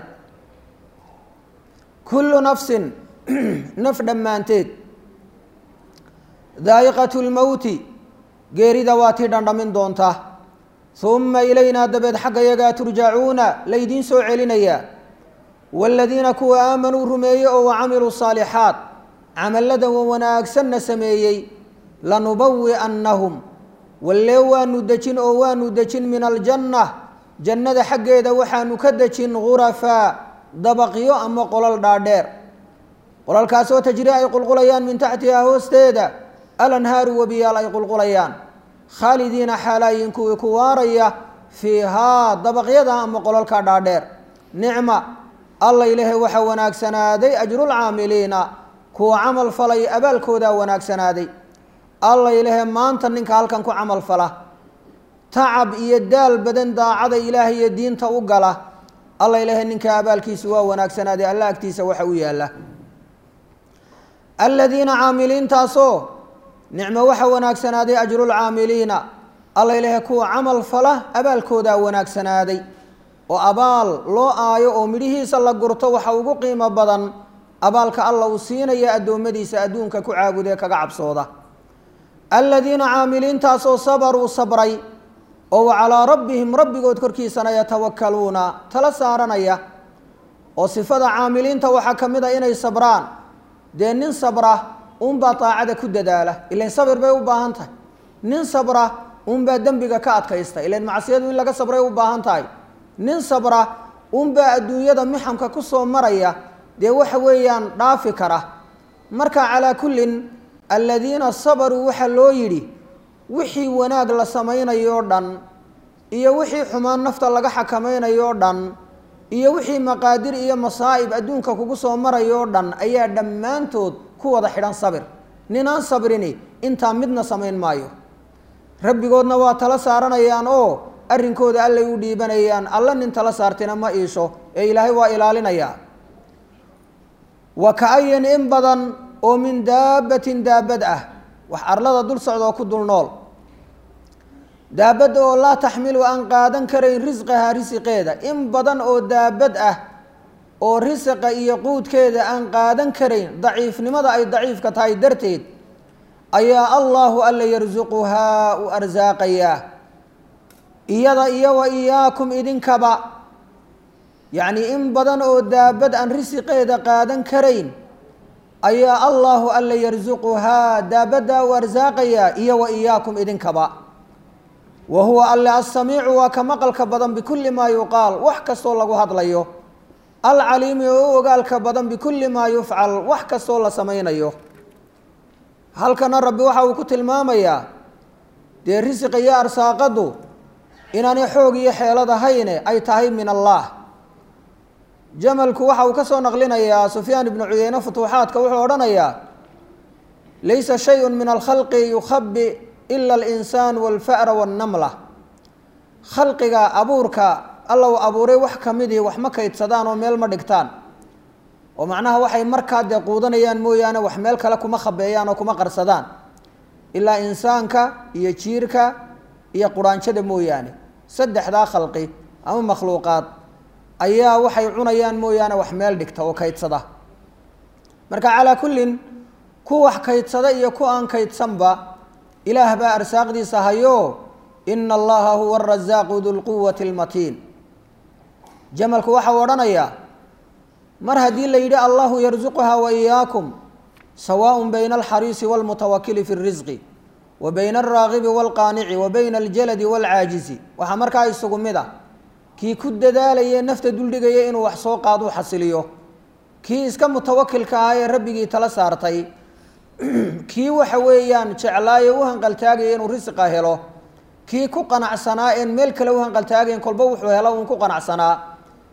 kullu nafsin naf dhammaanteed daa'iqatu lmowti geerida waa tii dhandhamin doonta uma ilaynaa dabeed xagga yagaa turjacuuna laydiin soo celinayaa waaladiina kuwa aamanuu rumeeyey oo wacamiluu saalixaat camallada wanaagsanna sameeyey lanubawi'annahum wallee waanu dejin oo waanu dejin min aljanna jannada xaggeeda waxaanu ka dejin gurafaa dabaqyo ama qolal dhaadheer qolalkaasoo tajri ay qulqulayaan min taxtihaa hoosteeda alanhaaru webiyaal ay qulqulayaan khaalidiina xaalaayin kuwii ku waaraya fiihaa dabaqyada ama qolalka dhaadheer nicma alla ilaahay waxaa wanaagsanaaday ajrulcaamiliina kuwa camal falay abaalkoodaa wanaagsanaaday alla ilaahay maanta ninka halkan ku camal fala tacab iyo daal badan daacada ilaahay iyo diinta u gala alla ilaahay ninka abaalkiisu waa wanaagsanaaday alla agtiisa waxa u yaalla aladiina caamiliintaasoo nicmo waxa wanaagsanaaday ajrulcaamiliina alla ilaahay kuwa camal fala abaalkoodaa wanaagsanaaday oo abaal loo aayo oo midhihiisa la gurto waxa ugu qiimo badan abaalka alla uu siinaya addoommadiisa adduunka ku caabudee kaga cabsooda aladiina caamiliintaasoo sabaruu sabray oo wa calaa rabbihim rabbigood korkiisana yatawakkaluuna tala saaranaya oo sifada caamiliinta waxaa ka mid a inay sabraan dee nin sabra unbaa daacada ku dadaala ilan sabir bay u baahan tahay nin sabra unbaa dembiga ka adkaysta ilan macsiyadu in laga sabray u baahan tahay nin sabra unbaa adduunyada mixamka ku soo maraya dee waxa weeyaan dhaafi kara marka calaa kullin aladiina sabaruu waxaa loo yidhi wixii wanaag la samaynayo dhan iyo wixii xumaan nafta laga xakamaynayo dhan iyo wixii maqaadir iyo masaa'ib adduunka kugu soo marayoo dhan ayaa dhammaantood ku wada xidhan sabir ninaan sabrini intaa midna samayn maayo rabbigoodna waa tala saaranayaan oo arrinkooda allay u dhiibanayaan alla nin tala saartina ma iisho ee ilaahay waa ilaalinayaa wa ka-ayin in badan oo min daabbatin daabad ah wax arlada dul socda oo ku dul nool daabadda oo laa taxmilu aan qaadan karayn risqahaa risiqeeda in badan oo daabad ah oo risiqa iyo quudkeeda aan qaadan karayn daciifnimada ay daciifka tahay darteed ayaa allaahu alla yarsuquhaa u arsaaqayaa iyada iyo wa iyaakum idinkaba yacnii in badan oo daabad aan risiqeeda qaadan karayn ayaa allaahu alla yarsuquhaa daabaddaa u arsaaqayaa iyo wa iyaakum idinkaba wa huwa alle assamiicu waa ka maqalka badan bikulli maa yuqaal wax kastoo lagu hadlayo alcaliimi oo u ogaalka badan bikulli maa yufcal wax kastoo la samaynayo halkana rabbi waxa uu ku tilmaamayaa dee risiqa iyo arsaaqaddu inaanay xoog iyo xeelad ahayne ay tahay min allah jamalku waxa uu ka soo naqlinayaa sufyaan ibnu cuyeyne futuuxaadka wuxuu odhanayaa laysa shayun min alkhalqi yukhabi ila alinsaan walfa'ra wannamla khalqiga abuurka alla uu abuuray wax ka midii wax ma kaydsadaan oo meel ma dhigtaan oo macnaha waxay markaa dee quudanayaan mooyaane wax meel kale kuma khabeeyaan oo kuma qarsadaan ilaa insaanka iyo jiirka iyo quraanjada mooyaane saddexdaa khalqi ama makhluuqaad ayaa waxay cunayaan mooyaane wax meel dhigta oo kaydsada marka calaa kullin ku wax kaydsada iyo ku aan kaydsanba ilaah baa arsaaqdiisa hayo ina allaha huwa arasaaqu dulquwati almatiin jamalku waxau odhanayaa mar haddii la yidhi allahu yarsuquhaa wa iyaakum sawaaء bayna alxariisi wاlmutawakili fi اrisqi wa bayna alraagibi wاlqaanici wa bayna aljaladi wاlcaajizi waxaa markaa isugu mid a kii ku dadaalayee nafta duldhigaya inuu wax soo qaaduu xasiliyo kii iska mutawakilka ahaa ee rabbigii tala saartay kii waxa weeyaan jeclaaye u hanqaltaagaya inuu risiqa helo kii ku qanacsanaa een meel kale u hanqaltaagayn kolba wuxuu helo uun ku qanacsanaa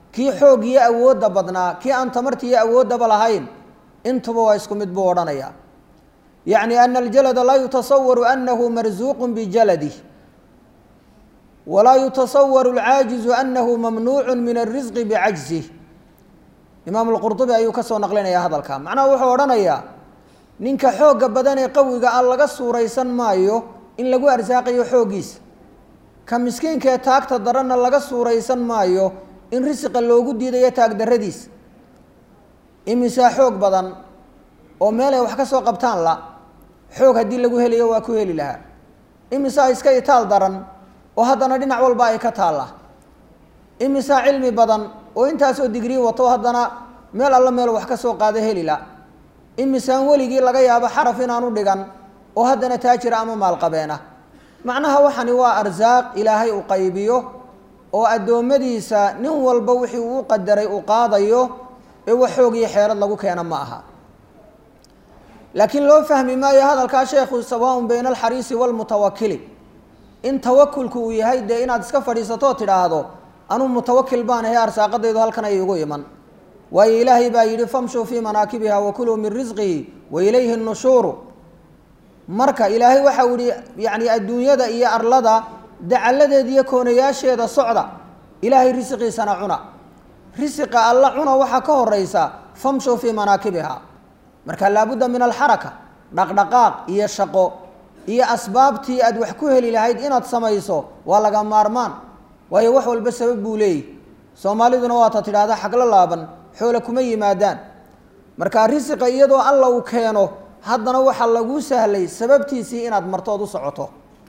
kii xoog iyo awoodda badnaa kii aan tamarta iyo awooddaba lahayn intuba waa isku mid buu odhanayaa yacni ana aljalada laa yutasawaru anahu marsuuqu bijaladih walaa yutasawaru alcaajizu anahu mamnuucu min alrisqi bicajzih imaamu lqurdubi ayuu ka soo naqlinayaa hadalka macnaha wuxuu odhanayaa ninka xoogga badan ee qawiga ah laga suuraysan maayo in lagu arsaaqayo xooggiisa ka miskiinka ee taagta daranna laga suuraysan maayo in risiqa loogu diidayo taagdarradiisa imisaa xoog badan oo meel ay wax ka soo qabtaan la xoog haddii lagu helayo waa ku heli lahaa imisaa iska itaal daran oo haddana dhinac walba ay ka taalla imisaa cilmi badan oo intaasoo digrii wato haddana meel alla meel wax ka soo qaada heli la imisaan weligii laga yaabo xaraf inaanu dhigan oo haddana taajira ama maalqabeena macnaha waxani waa arsaaq ilaahay u qaybiyo oo addoommadiisa nin walba wixii uu qadaray uu qaadayo ee wax xoog iyo xeelad lagu keena ma aha laakiin loo fahmi maayo hadalkaa sheekhu sawaaun bayna alxariisi waalmutawakili in tawakulku uu yahay dee inaad iska fadhiisatoo tidhaahdo anuu mutawakil baan ahay arsaaqadaydu halkan ay igu iman waayo ilaahay baa yidhi famshuu fii manaakibiha wakuluu min risqihi wa ilayhi nushuuru marka ilaahay waxa uu yihi yacni adduunyada iyo arlada dacalladeeda iyo koonayaasheeda socda ilaahay risiqiisana cuna risiqa alla cuna waxaa ka horeysa famshuu fii manaakibiha marka laabudda min alxaraka dhaqdhaqaaq iyo shaqo iyo asbaabtii aad wax ku heli lahayd inaad samayso waa laga maarmaan waayo wax walba sabab buu leeyahy soomaaliduna waata tidhaahda xaglo laaban xoole kuma yimaadaan marka risiqa iyadoo alla uu keeno haddana waxaa lagu sahlay sababtiisii inaad martood u socoto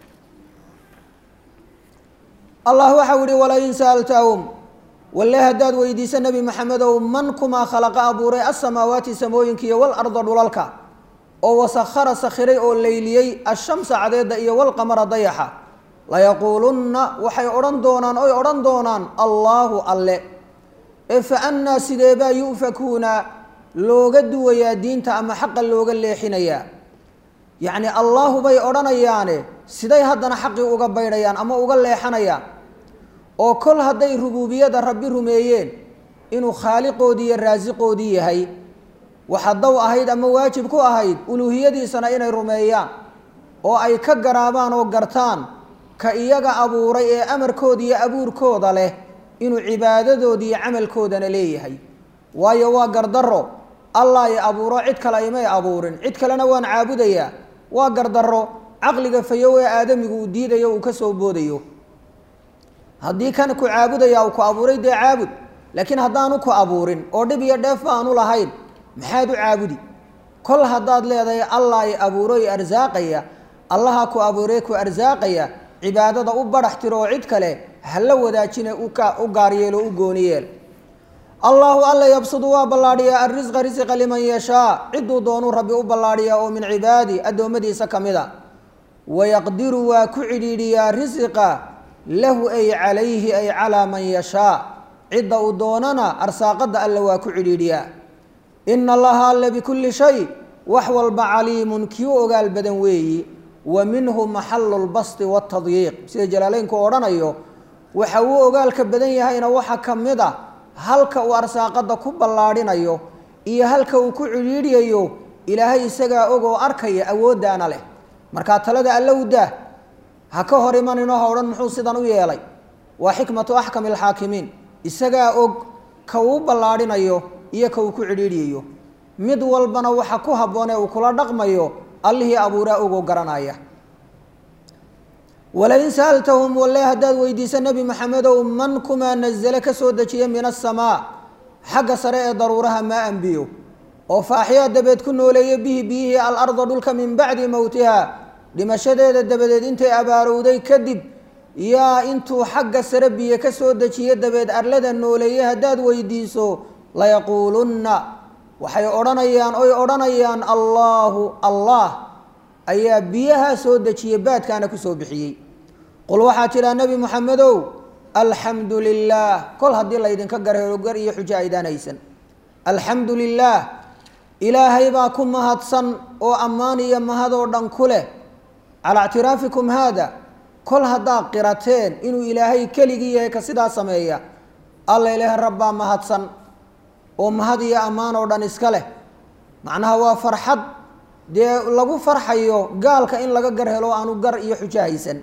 allah waxau ihi walain sa'altahum walle haddaad weydiiso nebi maxamedow man kumaa khalaqa abuuray asamaawaati samooyinkiiyo walarda dhulalka oo wasakhara sakhiray oo leyliyey ashamsa cadeedda iyo walqamara dayaxa layaquulunna waxay odhan doonaan oy odhan doonaan allaahu alle ee fa annaa sideebaa yu'fakuuna looga duwayaa diinta ama xaqa looga leexinayaa yacni allaahu bay odhanayaane siday haddana xaqii uga baydhayaan ama uga leexanayaan oo kol hadday rubuubiyada rabbi rumeeyeen inuu khaaliqoodii iyo raasiqoodii yahay waxa daw ahayd ama waajib ku ahayd uluuhiyadiisana inay rumeeyaan oo ay ka garaabaan oo gartaan ka iyaga abuuray ee amarkooda iyo abuurkooda leh inuu cibaadadoodi iyo camalkoodana leeyahay waayo waa gardarro allah i abuuro cid kale imay abuurin cid kalena waan caabudayaa waa gardarro caqliga fayow ee aadamigu uu diidayo uu ka soo boodayo haddii kan ku caabudaya uu ku abuuray dee caabud laakiin haddaanu ku abuurin oo dhib iyo dheef baanu lahayn maxaad u caabudi kol haddaad leedahay allah i abuuro i arsaaqaya allaha ku abuurey ku arsaaqaya cibaadada u barax tiro oo cid kale hala wadaajine u gaar yeelo u gooni yeel allahu alla yabsudu waa ballaadhiyaa alrisqa risqa liman yashaa ciduu doonuu rabbi u ballaadhiyaa oo min cibaadi addoommadiisa ka mid a wayaqdiru waa ku cidhiidhiyaa risiqa lahu ay calayhi ay calaa man yashaa cidda uu doonana arsaaqadda alle waa ku cidhiidhiyaa ina allaha alle bikulli shay wax walba caliimun kii u ogaal badan weeyi wa minhu maxalu lbasti waatadyiiq sida jalaaleynku odhanayo waxa uu ogaalka badan yahayna waxa ka mid a halka uu arsaaqadda ku ballaadhinayo iyo halka uu ku cidhiidhiyayo ilaahay isagaa og oo arkaya awooddaana leh markaa talada allowda ha ka hor imaninoo ha odhan muxuu sidan u yeelay waa xikmatu axkami alxaakimiin isagaa og ka uu ballaadhinayo iyo ka uu ku cidhiidhiyayo mid walbana waxa ku habboon ee uu kula dhaqmayo allihii abuuraa ogoo garanaya walain sa'altahum walle haddaad weydiiso nebi maxamedow man kumaa nazale ka soo dejiya min asamaa xagga sare ee daruuraha maa anbiyo oo faaxyaa dabeed ku nooleeya bihi biyihii alarda dhulka min bacdi mowtiha dhimashadeeda dabadeed intay abaarowday kadib yaa intuu xagga sare biyo ka soo dejiye dabeed arlada nooleeye haddaad weydiiso layaquulunna waxay odhanayaan oy odhanayaan allaahu allah ayaa biyahaa soo dejiyey baadkaana ku soo bixiyey qul waxaa tidhaa nebi moxamedow alxamdu lilaah kol haddii laydinka garheero gar iyo xujo aydaan haysan alxamdu lilaah ilaahay baa ku mahadsan oo ammaan iyo mahadoo dhan ku leh calaa ictiraafikum haada kol haddaad qirateen inuu ilaahay keligii yahay ka sidaa sameeya alla ilaahay rabbaa mahadsan oo mahad iyo ammaan oo dhan iska leh macnaha waa farxad dee lagu farxayo gaalka in laga gar helo aanu gar iyo xujo haysan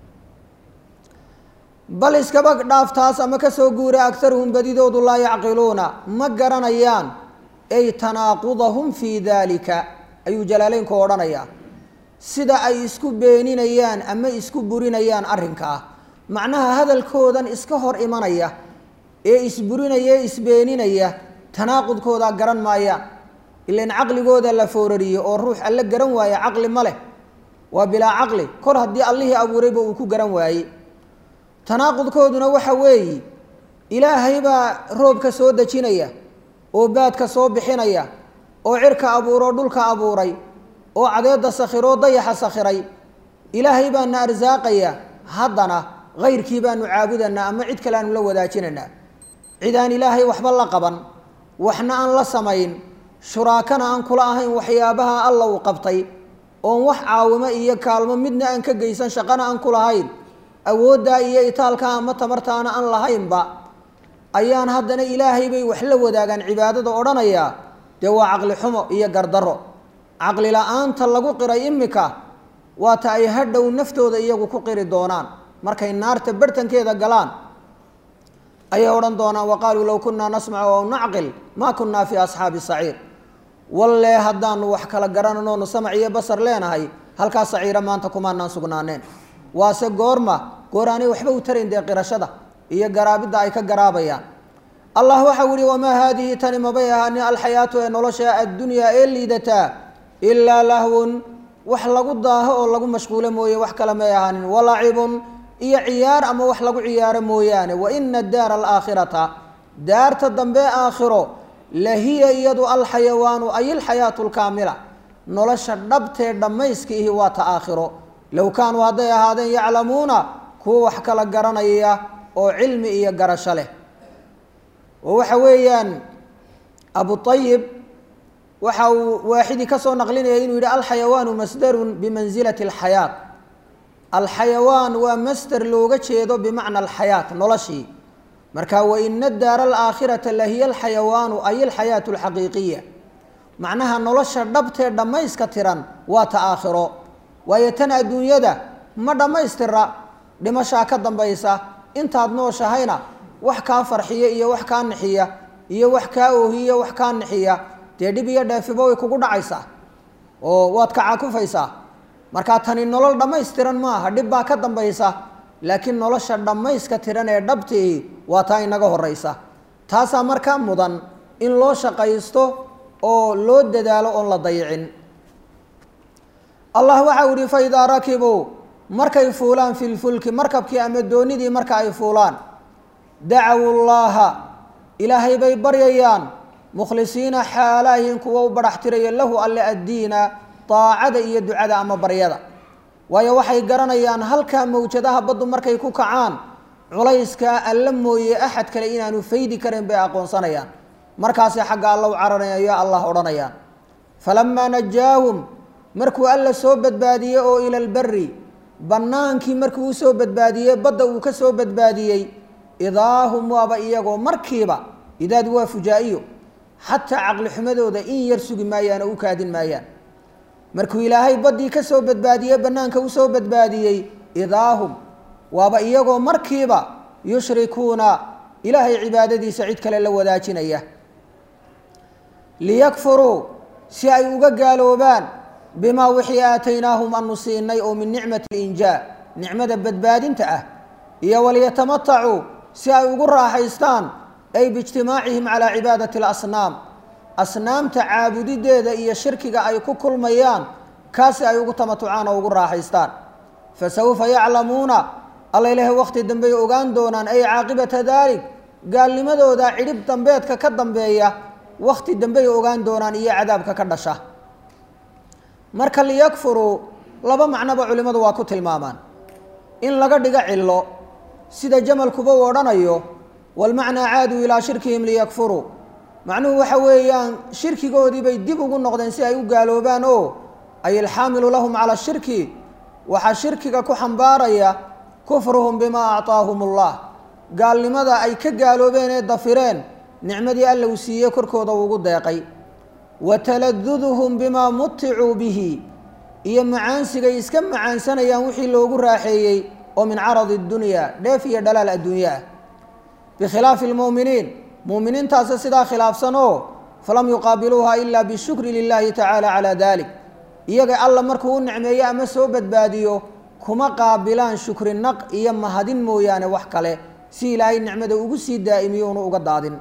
bal iskaba dhaaftaas ama kasoo guura agaruhum badidoodu laa yacqiluuna ma garanayaan ay tanaaqudahum fii daalika ayuu jalaaleynku odhanayaa sida ay isku beeninayaan ama isku burinayaan arrinkaa macnaha hadalkoodan iska hor imanaya ee isburinaya ee isbeeninaya tanaaqudkoodaa garan maayaan ilan caqligooda la foorariyo oo ruux alle garan waaye caqli ma leh waa bilaa caqli kor haddii allihii abuurayba uu ku garan waaye tanaaqudkooduna waxa weeye ilaahay baa roobka soo dejinaya oo baadka soo bixinaya oo cirka abuuroo dhulka abuuray oo cadeedda sakhiroo dayaxa sakhiray ilaahay baana arsaaqaya haddana hayrkii baanu caabudanaa ama cid kale aanu la wadaajinaynaa cid aan ilaahay waxba la qaban waxna aan la samayn shuraakana aan kula ahayn waxyaabaha alla uu qabtay oon wax caawimo iyo kaalmo midna aan ka geysan shaqana aan ku lahayn awooddaa iyo itaalka ama tamartaana aan lahaynba ayaan haddana ilaahay bay wax la wadaagaan cibaadada odhanayaa dee waa caqli xumo iyo gardaro caqli la-aanta lagu qiray imika waata ay hadhow naftooda iyagu ku qiri doonaan markay naarta barhtankeeda galaan ayay odhan doonaan wa qaaluu low kunaa nasmacu aw nacqil maa kunaa fii asxaabi saciir wallee haddaanu wax kala garananoonu samac iyo basar leenahay halkaas saciira maanta kumaanaan sugnaaneen waase goorma goor aanay waxba u tarayn dee qirashada iyo garaabidda ay ka garaabayaan allah waxau yihi wamaa haadihi tani mabay ahaanin alxayaatu ee nolosha addunyaa ee liidataa ilaa lahwun wax lagu daaho oo lagu mashquulo mooye wax kale may ahaanin walacibun iyo ciyaar ama wax lagu ciyaaro mooyaane wa ina daara alaakhirata daarta dambe aakhiro lahiya iyadu alxayawaanu ay ilxayaatu lkaamila nolosha dhabtee dhammayska ihi waa ta aakhiro low kaanuu hadday ahaadeen yaclamuuna kuwa wax kala garanaya oo cilmi iyo garasho leh oo waxa weeyaan abu ayib waxa uu waaxidii ka soo naqlinaya inuu yidhi alxayawaanu masdarun bimansilati alxayaat alxayawaan waa masder looga jeedo bimacna alxayaat noloshii marka waina daara alaakhirata lahiya alxayawaanu ay alxayaatu alxaqiiqiya macnaha nolosha dhabtee dhammayska tiran waa ta aakhiro waayo tan adduunyada ma dhammaystira dhimashaa ka dambaysa intaad nooshahayna wax kaa farxiya iyo wax kaa nixiya iyo wax kaa oohiya wax kaa nixiya dee dhib iyo dheefiba way kugu dhacaysaa oo waad kacaakufaysaa markaa tani nolol dhammaystiran maaha dhib baa ka dambaysa laakiin nolosha dhammayska tiran ee dhabtii waa taa inaga horeysa taasaa markaa mudan in loo shaqaysto oo loo dadaalo oon la dayicin allah waxau yihi faidaa rakibuu markay fuulaan fi lfulki markabkii ama doonidii marka ay fuulaan dacawu llaaha ilaahay bay baryayaan mukhlisiina xaalaahin kuwa u badhaxtiraya lahu alle addiina daacada iyo ducada ama baryada waayo waxay garanayaan halkaa mawjadaha baddu markay ku kacaan culayskaa alla mooye axad kale inaanu faydi karin bay aqoonsanayaan markaasay xagga alla u cararayo allah odhanayaan falamaa najaahum markuu alla soo badbaadiyey oo ila lberi bannaankii markuu usoo badbaadiyey badda uu ka soo badbaadiyey idaa hum waaba iyagoo markiiba idaad waa fujaa-iyo xataa caqli xumadooda in yar sugi maayaan oo u kaadin maayaan markuu ilaahay baddii ka soo badbaadiyey bannaanka usoo badbaadiyey idaa hum waaba iyagoo markiiba yushrikuuna ilaahay cibaadadiisa cid kale la wadaajinaya liyakfuruu si ay uga gaaloobaan bimaa wixii aataynaahum anu siinay oo min nicmati linjaa nicmada badbaadinta ah iyo waliyatamatacuu si ay ugu raaxaystaan ay biijtimaacihim calaa cibaadati alasnaam asnaamta caabudideeda iyo shirkiga ay ku kulmayaan kaasi ay ugu tamatucaan oo ugu raaxaystaan fa sawfa yaclamuuna alla ilaahay waqti dambey ogaan doonaan ay caaqibata daalik gaalnimadooda cidhib dambeedka ka dambeeya waqti dambey ogaan doonaan iyo cadaabka ka dhasha marka liyakfuruu laba macnoba culimmadu waa ku tilmaamaan in laga dhigo cillo sida jamalkuba uu odhanayo walmacnaa caaduu ilaa shirkihim liyakfuruu macnuhu waxa weeyaan shirkigoodii bay dib ugu noqdeen si ay u gaaloobaan oo ay alxaamilu lahum cala shirki waxaa shirkiga ku xambaaraya kufruhum bimaa acطaahum اllah gaalnimada ay ka gaaloobeen ee dafireen nicmadii alla uu siiyey korkooda ugu deeqay wa taladuduhum bimaa muticuu bihi iyo macaansigay iska macaansanayaan wixii loogu raaxeeyey oo min caradi dunyaa dheef iyo dhalaal adduunye ah bikhilaafi lmu'miniin mu'miniintaasi sidaa khilaafsan oo falam yuqaabiluuha ilaa bishukri lilaahi tacaala calaa dalik iyaga alla markuu u nicmeeyo ama soo badbaadiyo kuma qaabilaan shukri naq iyo mahadin mooyaane wax kale si ilaahay nicmada ugu sii daa'imiyo unu uga daadin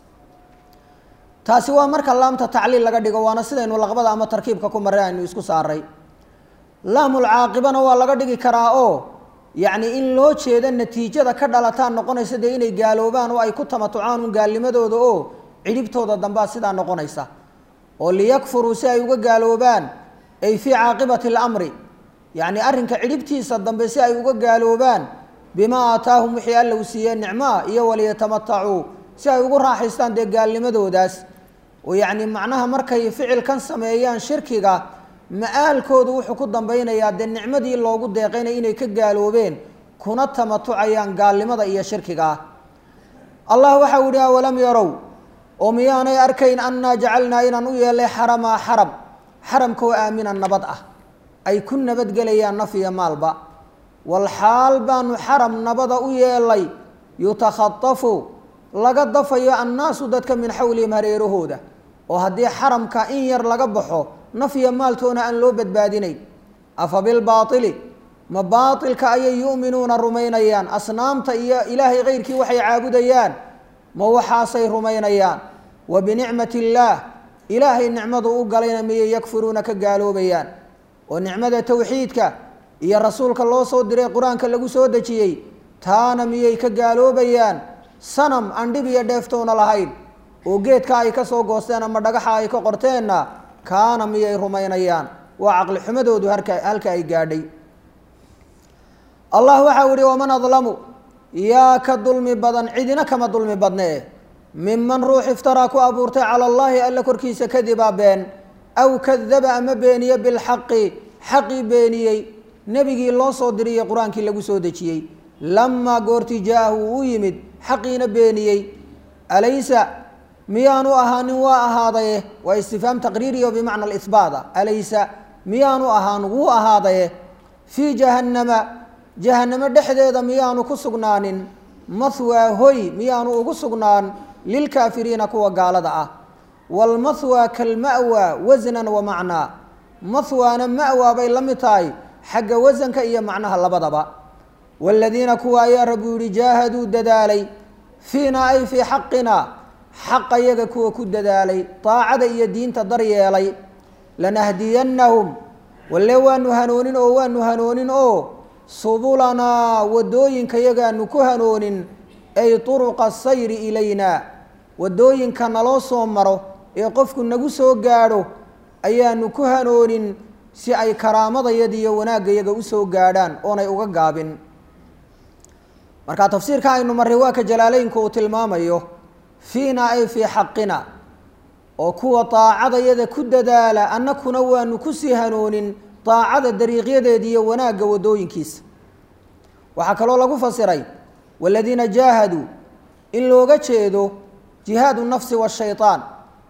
taasi waa marka laamta tacliil laga dhigo waana sidaynu laqbada ama tarkiibka ku marray aynu isku saaray laamul caaqibana waa laga dhigi karaa oo yacni in loo jeedo natiijada ka dhalataan noqonaysa dee inay gaaloobaan oo ay ku tamatucaan un gaalnimadooda oo cidhibtooda dambaa sidaa noqonaysa oo liyakfuruu si ay uga gaaloobaan ay fii caaqibati alamri yacni arrinka cidhibtiisa dambe si ay uga gaaloobaan bimaa aataahum wixii alla uu siiyey nicmaa iyo waliyatamatacuu si ay ugu raaxaystaan dee gaalnimadoodaas oo yacni macnaha markay ficilkan sameeyaan shirkiga ma-aalkoodu wuxuu ku dambeynayaa dee nicmadii loogu deeqaynay inay ka gaaloobeen kuna tamatucayaan gaalnimada iyo shirkiga ah allah waxau yihi awalam yarow oo miyaanay arkayn annaa jacalnaa inaan u yeelay xaramaa xaram xaramkoo aamina nabad ah ay ku nabadgelayaan naf iyo maalba walxaal baanu xaram nabada u yeelay yutakhatafu laga dafayo annaasu dadka min xawlihim hareerahooda oo haddii xaramka in yar laga baxo naf iyo maaltoona aan loo badbaadinayn afa bilbaaili ma baailka ayay yu'minuuna rumaynayaan asnaamta iyo ilaahay keyrkii waxay caabudayaan ma waxaasay rumaynayaan wa binicmati illaah ilaahay nicmadu u galayna miyay yakfuruuna ka gaaloobayaan oo nicmada towxiidka iyo rasuulka loo soo diray qur-aanka lagu soo dejiyey taana miyay ka gaaloobayaan sanam aan dhib iyo dheeftoona lahayn oo geedka ay ka soo goosteen ama dhagaxa ay ka qorteenna kaana miyay rumaynayaan waa caqli xumadoodu harka halka ay gaadhay allah waxau yihi waman adlamu yaa ka dulmi badan cidina kama dulmi badnee miman ruux iftaraa ku abuurtay cala allahi alla korkiisa kadibaa been aw kadaba ama beeniye bilxaqi xaqii beeniyey nebigii loo soo diriyey qur-aankii lagu soo dejiyey lamaa goortii jaa-ahu uu yimid xaqiina beeniyey alaysa miyaanu ahaanin waa ahaadaye waa istifhaam taqriiriyo bimacna alihbaata alaysa miyaanu ahaan wuu ahaadaye fii jahannama jahannamo dhexdeeda miyaanu ku sugnaanin mahwaa hoy miyaanu ugu sugnaan lilkaafiriina kuwa gaalada ah waalmahwaa kalma'waa wasnan wa macnaa mahwaana ma'waa bay la mid tahay xagga wasanka iyo macnaha labadaba waaladiina kuwa ayaa rabbu yihi jaahaduu dadaalay fiina ay fii xaqina xaqa yaga kuwa ku dadaalay daacada iyo diinta daryeelay lanahdiyannahum walle waanu hanoonin oo waanu hanoonin oo subulanaa wadooyinka yagaanu ku hanoonin ay turuqa sayri ilayna wadooyinka naloo soo maro ee qofku nagu soo gaadho ayaanu ku hanoonin si ay karaamadayada iyo wanaaggayaga usoo gaadhaan oonay uga gaabin marka tafsiirka aynu marray waa ka jalaaleynku uu tilmaamayo fiina ay fii xaqina oo kuwa daacadayada ku dadaala annakuna waanu kusii hanoonin daacada dariiqyadeeda iyo wanaagga wadooyinkiisa waxaa kaloo lagu fasiray waladiina jaahaduu in looga jeedo jihaadu nafsi washayaan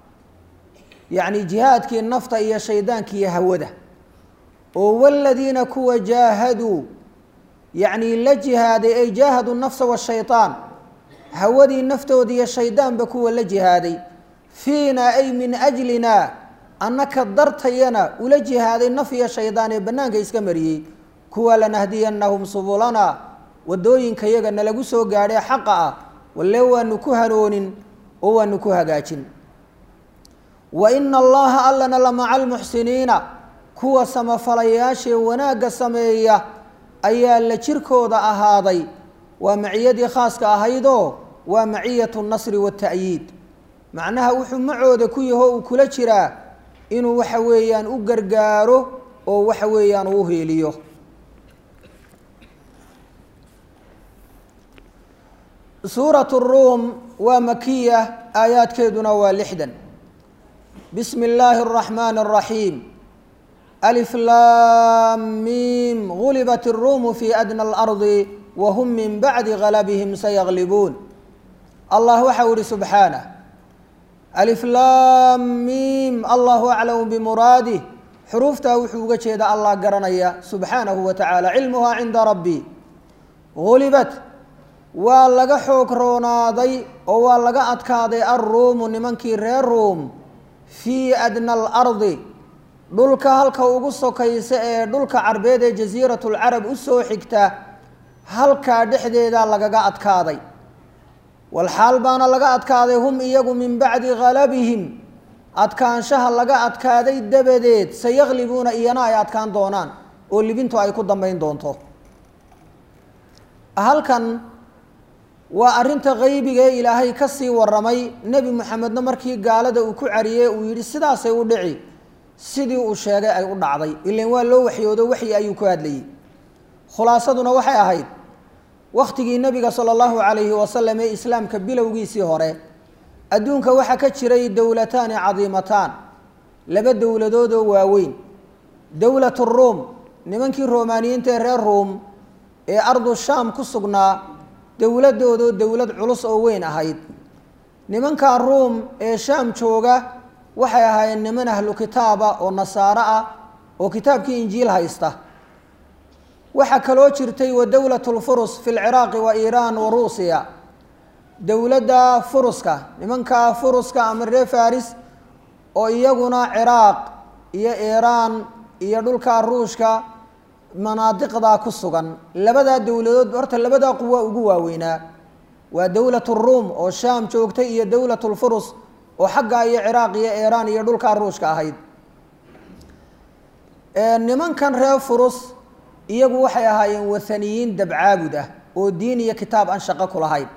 yacni jihaadkii nafta iyo shaydaanka iyo hawada oo waladiina kuwa jaahaduu yacni la jihaaday ay jaahaduu nafsa washayaan hawadii naftooda iyo shaydaanba kuwa la jihaaday fiina ay min ajlina annaka dartayana ula jihaaday naf iyo shaydaan ee bannaanka iska mariyey kuwa lanahdiyannahum subulana wadooyinka yaga nalagu soo gaadhee xaqa ah walle waanu ku hanoonin oo waanu ku hagaajin wa ina allaha allana la maca almuxsiniina kuwa samafalayaashee wanaagga sameeya ayaa la jirkooda ahaaday waa maciyadii khaaska ahaydoo waa maciyatu nasri waata'yiid macnaha wuxuu macooda ku yaho uu kula jiraa inuu waxa weeyaan u gargaaro oo waxa weeyaan uu heeliyo suurat ruum waa makiya aayaadkeeduna waa lixdan bismi illaahi اraxmaan الraxiim alif laam miim gulibat الruumu fi adna اlardi wahum min bacdi galabihim sayaglibuun allah waxau ihi subxaanah aliflaam miim allahu aclamu bimuraadih xuruuftaa wuxuu uga jeeda allah garanaya subxaanahu wa tacaala cilmuhaa cinda rabbi gulibat waa laga xoog roonaaday oo waa laga adkaaday alruumu nimankii reer ruum fii adna alardi dhulka halka ugu sokaysa ee dhulka carbeed ee jasiiratulcarab u soo xigta halkaa dhexdeedaa lagaga adkaaday walxaal baana laga adkaaday hum iyagu min bacdi galabihim adkaanshaha laga adkaaday dabadeed sayaqlibuuna iyana ay adkaan doonaan oo libintu ay ku dambeyn doonto halkan waa arrinta qeybiga ee ilaahay ka sii waramay nebi moxamedna markii gaalada uu ku cariyey uu yidhi sidaasay u dhici sidii uu sheegay ay u dhacday ilan waa loo waxyoodo waxyi ayuu ku hadlayey khulaasaduna waxay ahayd wakhtigii nebiga sala allahu calayhi wasalam ee islaamka bilowgiisii hore adduunka waxaa ka jiray dowlataani cadiimataan laba dowladood oo waaweyn dowlat ruum nimankii romaaniyiinta ee reer ruum ee ardu shaam ku sugnaa dowladdoodoo dowlad culus oo weyn ahayd nimanka ruum ee shaam jooga waxay ahaayeen niman ahlu kitaaba oo nasaaro ah oo kitaabkii injiil haysta waxaa kaloo jirtay wa dowlat lfurus fi lciraaqi wa iiraan wa ruusiya dowladda furuska nimanka furuska ama reer faris oo iyaguna ciraaq iyo iiraan iyo dhulka ruushka manaadiqdaa ku sugan labadaa dowladood horta labadaa quwa ugu waaweynaa waa dowlat ruum oo shaam joogtay iyo dowlat lfurus oo xaggaa iyo ciraaq iyo iiraan iyo dhulkaa ruushka ahayd nimankan reer furus iyagu waxay ahaayeen wathaniyiin dabcaabud ah oo diin iyo kitaab aan shaqo ku lahayn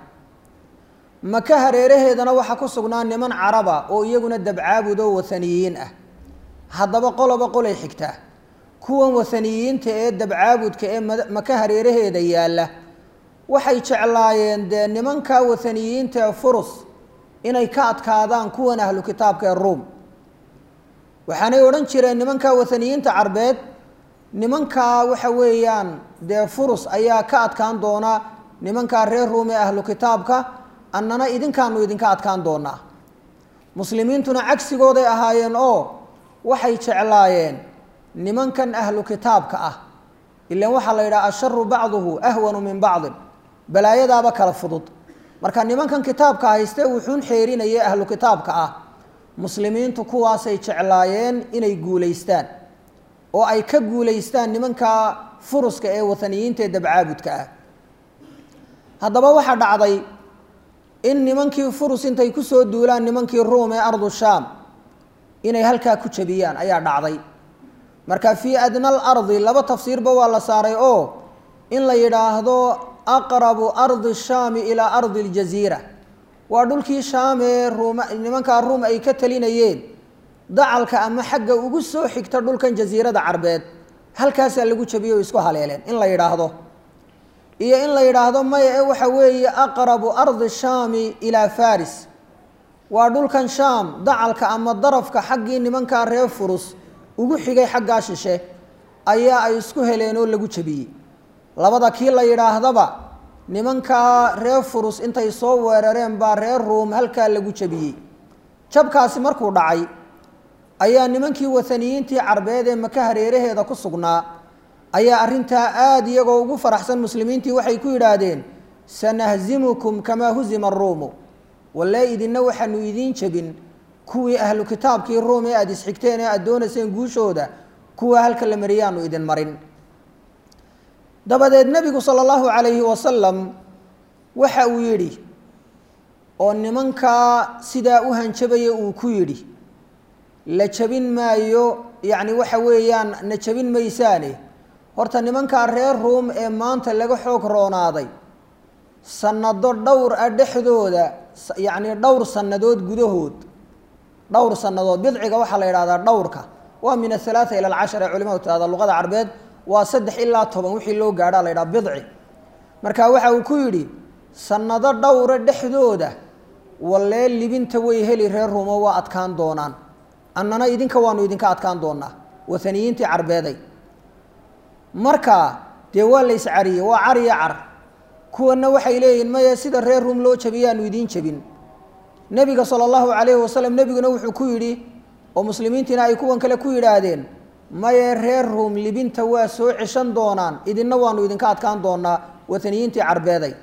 maka hareeraheedana waxaa ku sugnaa niman caraba oo iyaguna dabcaabud oo wathaniyiin ah haddaba qoloba qolay xigtaa kuwan wathaniyiinta ee dabcaabudka ee maka hareeraheeda yaalla waxay jeclaayeen dee nimanka wathaniyiinta ee furus inay ka adkaadaan kuwan ahlu kitaabka ee ruum waxaanay odhan jireen nimanka wathaniyiinta carbeed nimankaa waxa weeyaan dee furus ayaa ka adkaan doona nimankaa reer ruum ee ahlu kitaabka annana idinkaanu idinka adkaan doonaa muslimiintuna cagsigooday ahaayeen oo waxay jeclaayeen nimankan ahlu kitaabka ah ilan waxaa la yidhaha asharu bacduhu ahwanu min bacdin balaayadaaba kala fudud marka nimankan kitaabka haystee wuxuun xeerinaya ahlu kitaabka ah muslimiintu kuwaasay jeclaayeen inay guulaystaan oo ay ka guulaystaan nimanka furuska ee wathaniyiinta ee dabcaabudka ah haddaba waxaa dhacday in nimankii furus intay kusoo duulaan nimankii ruum ee ardu shaam inay halkaa ku jabiyaan ayaa dhacday marka fii adna alardi laba tafsiirba waa la saaray oo in la yidhaahdo aqrabu ardi shaami ilaa ardi aljaziira waa dhulkii shaam ee ruum nimankaa ruum ay ka talinayeen dacalka ama xagga ugu soo xigta dhulkan jasiirada carbeed halkaasaa lagu jabiyey oo isku haleeleen in la yidhaahdo iyo in la yidhaahdo maya ee waxa weeye aqrabu ardi shaami ilaa faris waa dhulkan shaam dacalka ama darafka xaggii nimankaa reer furus ugu xigay xaggaa shishe ayaa ay isku heleen oo lagu jabiyey labada kii la yidhaahdaba nimankaa reer furus intay soo weerareen baa reer ruum halkaa lagu jabiyey jabkaasi markuu dhacay ayaa nimankii wathaniyiintii carbeed ee maka hareeraheeda ku sugnaa ayaa arrintaa aada iyagoo ugu faraxsan muslimiintii waxay ku yidhaahdeen sanahzimukum kamaa huzima aruumu walle idinna waxaanu idiin jebin kuwii ahlu kitaabkii ruum ee aada isxigteen ee aada doonayseen guushooda kuwa halka la mariyaanu idin marin dabadeed nebigu sala allahu calayhi wasalam waxa uu yidhi oo nimankaa sidaa u hanjabaya uu ku yidhi la jabin maayo yacni waxa weeyaan na jabin maysaane horta nimankaa reer ruum ee maanta laga xoog roonaaday sanado dhowr ah dhexdooda yacni dhowr sannadood gudahood dhowr sannadood bidciga waxaa la yidhahdaa dhowrka waa min athalaatha ila alcashar ee culimadu tirahda luqada carbeed waa saddex ilaa toban wixii loo gaadhaa la yidhaha bidci marka waxa uu ku yidhi sannado dhowra dhexdooda wallee libinta way heli reer ruumo waa adkaan doonaan annana idinka waanu idinka adkaan doonaa wathaniyiintii carbeeday marka dee waa la iscariyey waa cariyo car kuwanna waxay leeyihin maya sida reer ruum loo jabiyaanu idiin jebin nebiga sala allahu calayhi wasalam nebiguna wuxuu ku yidhi oo muslimiintiina ay kuwan kale ku yidhaahdeen maye reer ruum libinta waa soo ceshan doonaan idinna waanu idinka adkaan doonaa wataniyiintii carbeeday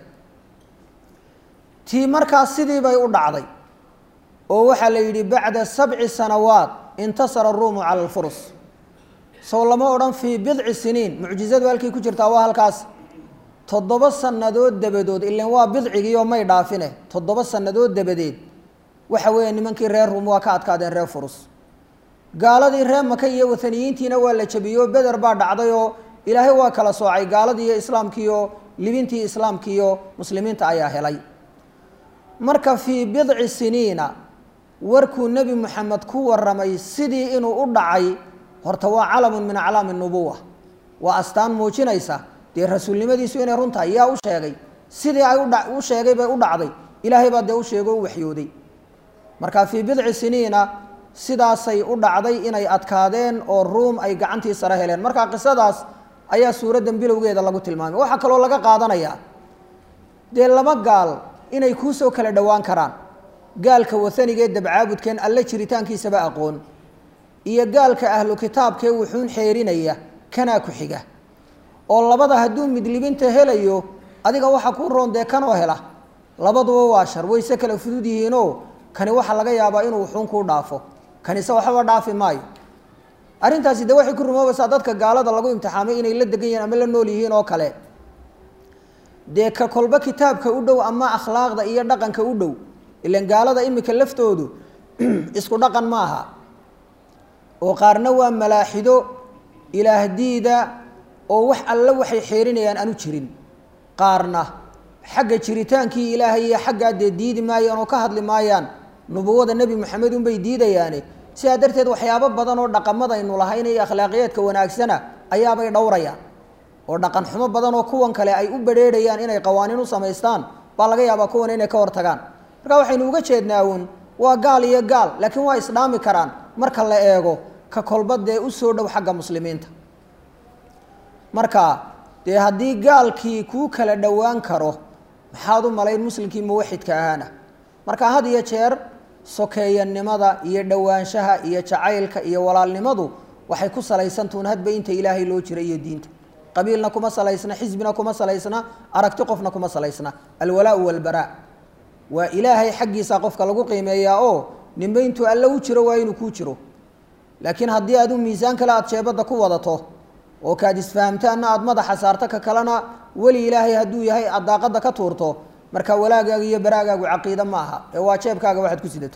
tii markaas sidii bay u dhacday oo waxaa la yidhi bacda sabci sanawaat intasara aruumu cala alfurus sow lama odhan fii bidci siniin mucjizadu halkay ku jirtaa waa halkaas toddoba sannadood dabadood ilan waa bidcigiioo may dhaafine toddoba sannadood dabadeed waxa weeye nimankii reer ruum waa ka adkaadeen reer furus gaaladii reer maka iyo wataniyiintiina waa la jabiyey oo beder baa dhacday oo ilaahay waa kala soocay gaaladii iyo islaamkiiyo libintii islaamkiiyo muslimiinta ayaa helay marka fii bidci siniina warkuu nebi moxamed ku waramay sidii inuu u dhacay horta waa calamun min aclaami nubuwa waa astaan muujinaysa dee rasuulnimadiisu inay run tahay yaa u sheegay sidii ay udha u sheegay bay u dhacday ilaahay baa dee u sheego u waxyooday marka fii bidci siniina sidaasay u dhacday inay adkaadeen oo ruum ay gacantii sare heleen marka qisadaas ayaa suuraddan bilowgeeda lagu tilmaamay waxaa kaloo laga qaadanayaa dee laba gaal inay kuusoo kala dhowaan karaan gaalka wahanigee dabcaabudkeen alle jiritaankiisaba aqoon iyo gaalka ahlu kitaabkee wuxuun xeerinaya kanaa ku xiga oo labada hadduu midlibinta helayo adiga waxa kuu roon dee kanoo hela labaduba waa shar wayse kala fudud yihiinoo kani waxaa laga yaabaa inuu wuxuun kuu dhaafo kanise waxba dhaafi maayo arrintaasi de waxay ku rumoobaysaa dadka gaalada lagu imtixaamay inay la degan yihiin ama la nool yihiin oo kale dee ka kolba kitaabka u dhow ama akhlaaqda iyo dhaqanka u dhow ilan gaalada imika laftoodu isku dhaqan ma aha oo qaarna waa malaaxido ilaahdiida oo wax alle waxay xeerinayaan aanu jirin qaarna xagga jiritaankii ilaahay iyo xaggaa dee diidi maayaan oo ka hadli maayaan nubuwada nebi moxamed unbay diidayaane sidaa darteed waxyaabo badan oo dhaqamadaynu lahayn iyo akhlaaqiyaadka wanaagsana ayaabay dhowrayaan oo dhaqan xumo badan oo kuwan kale ay u badrheerhayaan inay qawaaniin u samaystaan baa laga yaabaa kuwan inay ka hortagaan marka waxaynu uga jeednaa uun waa gaal iyo gaal laakiin waa isdhaami karaan marka la eego ka kolba dee u soo dhow xagga muslimiinta marka dee haddii gaalkii kuu kala dhowaan karo maxaad u malayn muslimkii muwaxidka ahaana marka had iyo jeer sokeeyanimada iyo dhowaanshaha iyo jacaylka iyo walaalnimadu waxay ku salaysantuun hadba inta ilaahay loo jira iyo diinta qabiilna kuma salaysna xisbina kuma salaysna aragti qofna kuma salaysna alwalaau walbaraa waa ilaahay xaggiisa qofka lagu qiimeeyaa oo ninba intuu alle u jiro waa inuu kuu jiro laakiin haddii adu miisaan kale aada jeebadda ku wadato oo kaad isfahamtaanna aada madaxa saarto ka kalena weli ilaahay hadduu yahay aad daaqadda ka tuurto marka walaagaaga iyo baraagaagu caqiide ma aha ee waa jeebkaaga waxaad ku sidato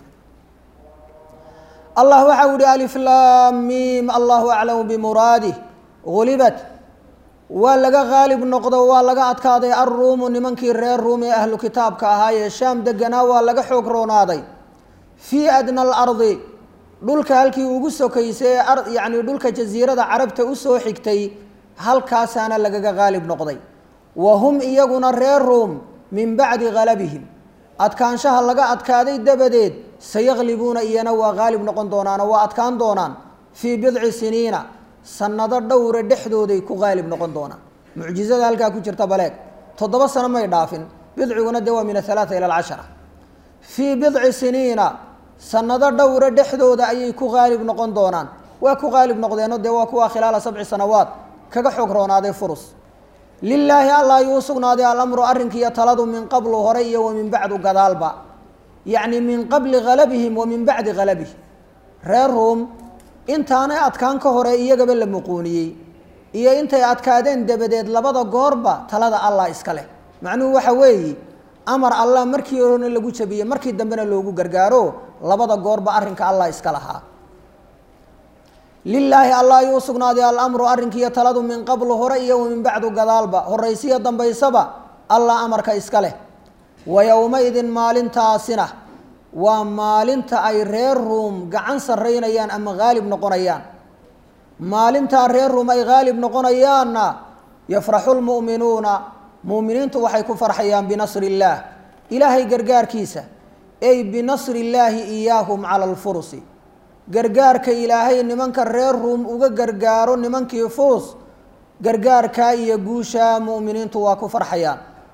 allah waxa u ihi aliflaamiim allahu aclamu bimuraadih gulibat waa laga haalib noqdo waa laga adkaaday alruumu nimankii reer ruum ee ahlu kitaabka ahaayee shaam deganaa waa laga xoog roonaaday fii adna alardi dhulka halkii ugu sokaysay ee yacni dhulka jasiirada carabta usoo xigtay halkaasaana lagaga haalib noqday wa hum iyaguna reer ruum min bacdi halabihim adkaanshaha laga adkaaday dabadeed sayaklibuuna iyana waa haalib noqon doonaanoo waa adkaan doonaan fii bidci siniina sanado dhowra dhexdooday ku haalib noqon doonaan mucjizada halkaa ku jirta baleeg toddoba sano may dhaafin bidciguna de waa min athalaata ila alcashara fii bidci siniina sanado dhowra dhexdooda ayay ku haalib noqon doonaan waa ku haalib noqdeenoo dee waa kuwa khilaala sabci sanawaad kaga xoog roonaaday furus lilaahi alla ayuu usugnaaday alamru arrinkiiyo taladu min qablu hore iyo wa min bacdu gadaalba yacni min qabli halabihim wa min bacdi halabihim reer ruum intaanay adkaan ka hore iyagaba la muquuniyey iyo intay adkaadeen dabadeed labada goorba talada allah iska leh macnuhu waxa weeye amar allah markii horena lagu jabiyey markii dambena loogu gargaaro labada goorba arrinka allah iska lahaa lilaahi allah ayuu usugnaaday alamru arrinkiiyo taladu min qablu hore iyo wa min bacdu gadaalba horaysiyo dambaysaba allah amarka iska leh wa yowmaidin maalintaasina waa maalinta ay reer ruum gacan sarraynayaan ama haalib noqonayaan maalintaa reer ruum ay haalib noqonayaanna yafraxu lmu'minuuna mu'miniintu waxay ku farxayaan binasri illaah ilaahay gargaarkiisa ey binasri illaahi iyaahum cala alfurusi gargaarka ilaahay nimanka reer ruum uga gargaaro nimankii furus gargaarkaa iyo guushaa mu'miniintu waa ku farxayaan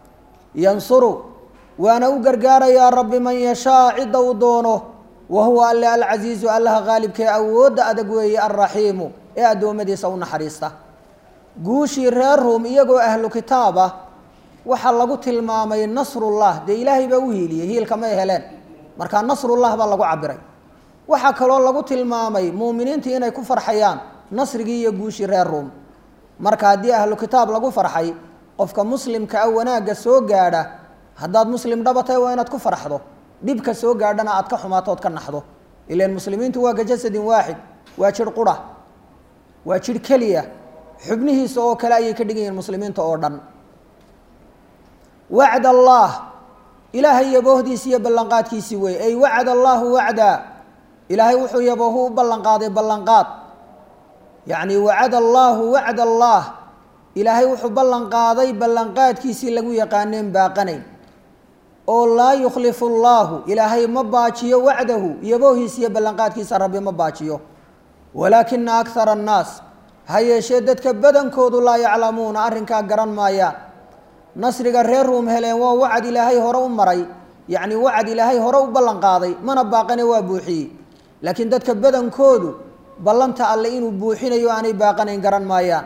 yansuru waana u gargaarayaa rabbi man yashaa cidda uu doono wa huwa alle alcasiizu allaha qaalibkee awoodda adag weeye alraxiimu ee addoommadiisa u naxariista guushii reer ruum iyagoo ahlu kitaab ah waxaa lagu tilmaamay nasrullah dee ilaahay baa u hiiliyey hiilka may heleen markaa nasrullah baa lagu cabiray waxaa kaloo lagu tilmaamay muuminiintii inay ku farxayaan nasrigii iyo guushii reer ruum marka haddii ahlu kitaab lagu farxay qofka muslimka ah wanaagga soo gaadha haddaad muslim dhabatay waa inaad ku farxdo dhibka soo gaadhana aad ka xumaato ood ka naxdo ilan muslimiintu waa ka jasadin waaxid waa jidh qura waa jidh keliya xubnihiisa oo kale ayay ka dhigan yihiin muslimiinta oo dhan wacd allah ilaahay yaboohdiisi iyo ballanqaadkiisii wey ay wacd allahu wacda ilaahay wuxuu yaboohu u ballanqaaday ballanqaad yacni wacada allaahu wacd allah ilaahay wuxuu ballanqaaday ballanqaadkiisii lagu yaqaaneen baaqanayn oo laa yukhlifu allaahu ilaahay ma baajiyo wacdahu yaboohiisa iyo ballanqaadkiisa rabbi ma baajiyo walaakina akara annaas ha yeeshee dadka badankoodu laa yaclamuuna arrinkaa garan maayaan nasriga reer ruum heleen waa wacad ilaahay hore u maray yacni wacad ilaahay hore u ballanqaaday mana baaqane waa buuxiyey laakiin dadka badankoodu ballanta alle inuu buuxinayo aanay baaqanayn garan maayaan